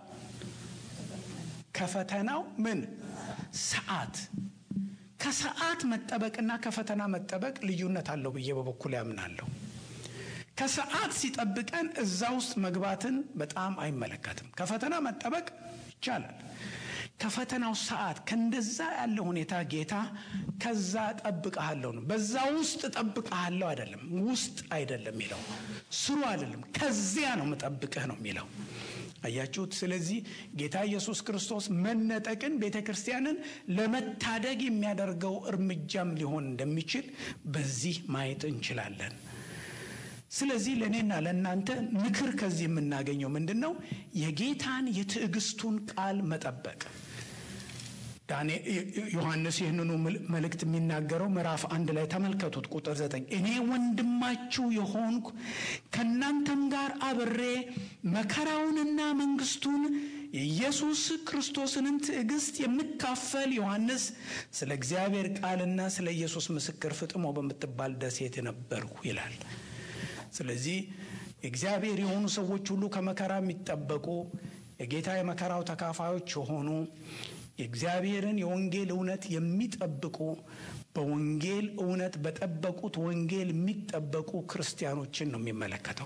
ከፈተናው ምን ሰዓት። ከሰዓት መጠበቅና ከፈተና መጠበቅ ልዩነት አለው ብዬ በበኩል ያምናለሁ። ከሰዓት ሲጠብቀን እዛ ውስጥ መግባትን በጣም አይመለከትም። ከፈተና መጠበቅ ይቻላል። ከፈተናው ሰዓት ከእንደዛ ያለ ሁኔታ ጌታ ከዛ ጠብቀሃለሁ ነው። በዛ ውስጥ ጠብቀሃለሁ አይደለም፣ ውስጥ አይደለም የሚለው ስሩ አይደለም፣ ከዚያ ነው መጠብቅህ ነው የሚለው። አያችሁት? ስለዚህ ጌታ ኢየሱስ ክርስቶስ መነጠቅን ቤተ ክርስቲያንን ለመታደግ የሚያደርገው እርምጃም ሊሆን እንደሚችል በዚህ ማየት እንችላለን። ስለዚህ ለእኔና ለእናንተ ምክር ከዚህ የምናገኘው ምንድን ነው? የጌታን የትዕግስቱን ቃል መጠበቅ። ዮሐንስ ይህንኑ መልእክት የሚናገረው ምዕራፍ አንድ ላይ ተመልከቱት። ቁጥር ዘጠኝ እኔ ወንድማችሁ የሆንኩ ከእናንተም ጋር አብሬ መከራውንና መንግስቱን የኢየሱስ ክርስቶስንም ትዕግስት የምካፈል ዮሐንስ ስለ እግዚአብሔር ቃልና ስለ ኢየሱስ ምስክር ፍጥሞ በምትባል ደሴት ነበርሁ ይላል። ስለዚህ እግዚአብሔር የሆኑ ሰዎች ሁሉ ከመከራ የሚጠበቁ የጌታ የመከራው ተካፋዮች የሆኑ የእግዚአብሔርን የወንጌል እውነት የሚጠብቁ በወንጌል እውነት በጠበቁት ወንጌል የሚጠበቁ ክርስቲያኖችን ነው የሚመለከተው።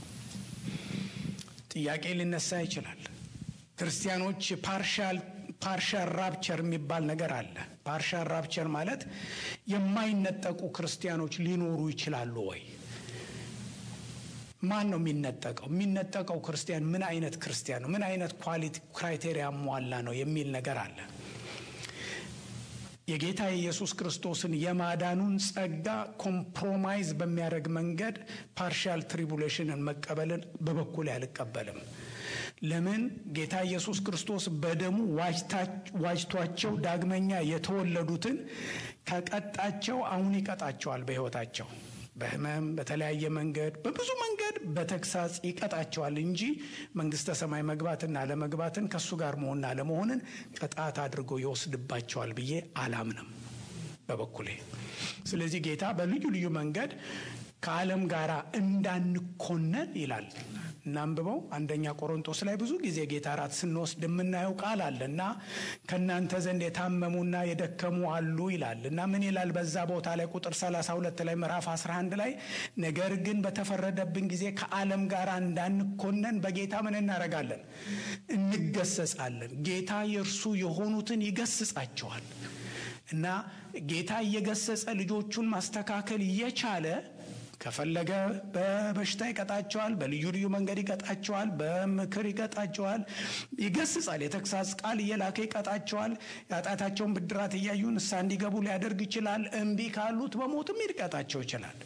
ጥያቄ ሊነሳ ይችላል። ክርስቲያኖች ፓርሻል ፓርሻል ራፕቸር የሚባል ነገር አለ። ፓርሻል ራፕቸር ማለት የማይነጠቁ ክርስቲያኖች ሊኖሩ ይችላሉ ወይ? ማን ነው የሚነጠቀው? የሚነጠቀው ክርስቲያን ምን አይነት ክርስቲያን ነው? ምን አይነት ኳሊቲ ክራይቴሪያ ሟላ ነው የሚል ነገር አለ። የጌታ የኢየሱስ ክርስቶስን የማዳኑን ጸጋ ኮምፕሮማይዝ በሚያደርግ መንገድ ፓርሻል ትሪቡሌሽንን መቀበልን በበኩል አልቀበልም። ለምን ጌታ ኢየሱስ ክርስቶስ በደሙ ዋጅቷቸው ዳግመኛ የተወለዱትን ከቀጣቸው አሁን ይቀጣቸዋል በሕይወታቸው በህመም በተለያየ መንገድ በብዙ መንገድ በተግሳጽ ይቀጣቸዋል እንጂ መንግስተ ሰማይ መግባትና አለመግባትን ከእሱ ጋር መሆንና አለመሆንን ቅጣት አድርጎ ይወስድባቸዋል ብዬ አላምንም በበኩሌ። ስለዚህ ጌታ በልዩ ልዩ መንገድ ከዓለም ጋር እንዳንኮነን ይላል። እናንብበው አንደኛ ቆሮንቶስ ላይ ብዙ ጊዜ ጌታ ራት ስንወስድ የምናየው ቃል አለ እና ከእናንተ ዘንድ የታመሙና የደከሙ አሉ ይላል እና ምን ይላል በዛ ቦታ ላይ ቁጥር 32 ላይ ምዕራፍ 11 ላይ ነገር ግን በተፈረደብን ጊዜ ከዓለም ጋር እንዳንኮነን በጌታ ምን እናደርጋለን? እንገሰጻለን። ጌታ የእርሱ የሆኑትን ይገስጻቸዋል እና ጌታ እየገሰጸ ልጆቹን ማስተካከል እየቻለ ከፈለገ በበሽታ ይቀጣቸዋል፣ በልዩ ልዩ መንገድ ይቀጣቸዋል፣ በምክር ይቀጣቸዋል፣ ይገስጻል። የተግሳጽ ቃል እየላከ ይቀጣቸዋል። የኃጢአታቸውን ብድራት እያዩ ንስሐ እንዲገቡ ሊያደርግ ይችላል። እምቢ ካሉት በሞትም ሊቀጣቸው ይችላል።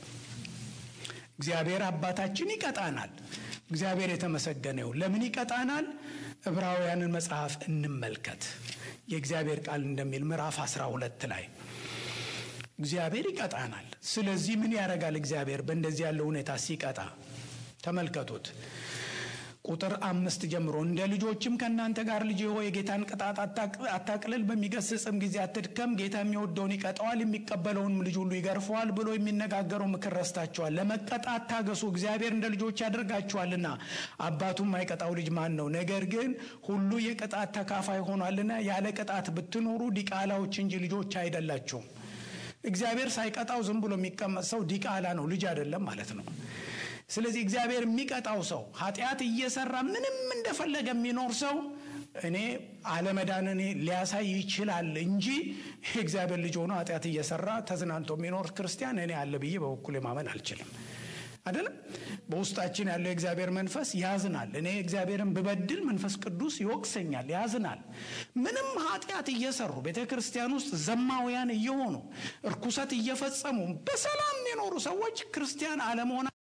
እግዚአብሔር አባታችን ይቀጣናል። እግዚአብሔር የተመሰገነ ይሁን። ለምን ይቀጣናል? ዕብራውያንን መጽሐፍ እንመልከት። የእግዚአብሔር ቃል እንደሚል ምዕራፍ 12 ላይ እግዚአብሔር ይቀጣናል። ስለዚህ ምን ያደርጋል? እግዚአብሔር በእንደዚህ ያለው ሁኔታ ሲቀጣ ተመልከቱት። ቁጥር አምስት ጀምሮ እንደ ልጆችም ከእናንተ ጋር ልጅ ሆይ የጌታን ቅጣት አታቅልል፣ በሚገስጽም ጊዜ አትድከም። ጌታ የሚወደውን ይቀጠዋል፣ የሚቀበለውንም ልጅ ሁሉ ይገርፈዋል ብሎ የሚነጋገረው ምክር ረስታችኋል። ለመቀጣት ታገሱ፣ እግዚአብሔር እንደ ልጆች ያደርጋችኋልና። አባቱም የማይቀጣው ልጅ ማን ነው? ነገር ግን ሁሉ የቅጣት ተካፋይ ሆኗልና ያለ ቅጣት ብትኖሩ ዲቃላዎች እንጂ ልጆች አይደላችሁም። እግዚአብሔር ሳይቀጣው ዝም ብሎ የሚቀመጥ ሰው ዲቃላ ነው፣ ልጅ አይደለም ማለት ነው። ስለዚህ እግዚአብሔር የሚቀጣው ሰው ኃጢአት እየሰራ ምንም እንደፈለገ የሚኖር ሰው እኔ አለመዳንን ሊያሳይ ይችላል እንጂ የእግዚአብሔር ልጅ ሆኖ ኃጢአት እየሰራ ተዝናንቶ የሚኖር ክርስቲያን እኔ አለ ብዬ በበኩሌ ማመን አልችልም። አይደለም በውስጣችን ያለው የእግዚአብሔር መንፈስ ያዝናል። እኔ እግዚአብሔርን ብበድል መንፈስ ቅዱስ ይወቅሰኛል፣ ያዝናል። ምንም ኃጢአት እየሰሩ ቤተ ክርስቲያን ውስጥ ዘማውያን እየሆኑ እርኩሰት እየፈጸሙ በሰላም የኖሩ ሰዎች ክርስቲያን አለመሆና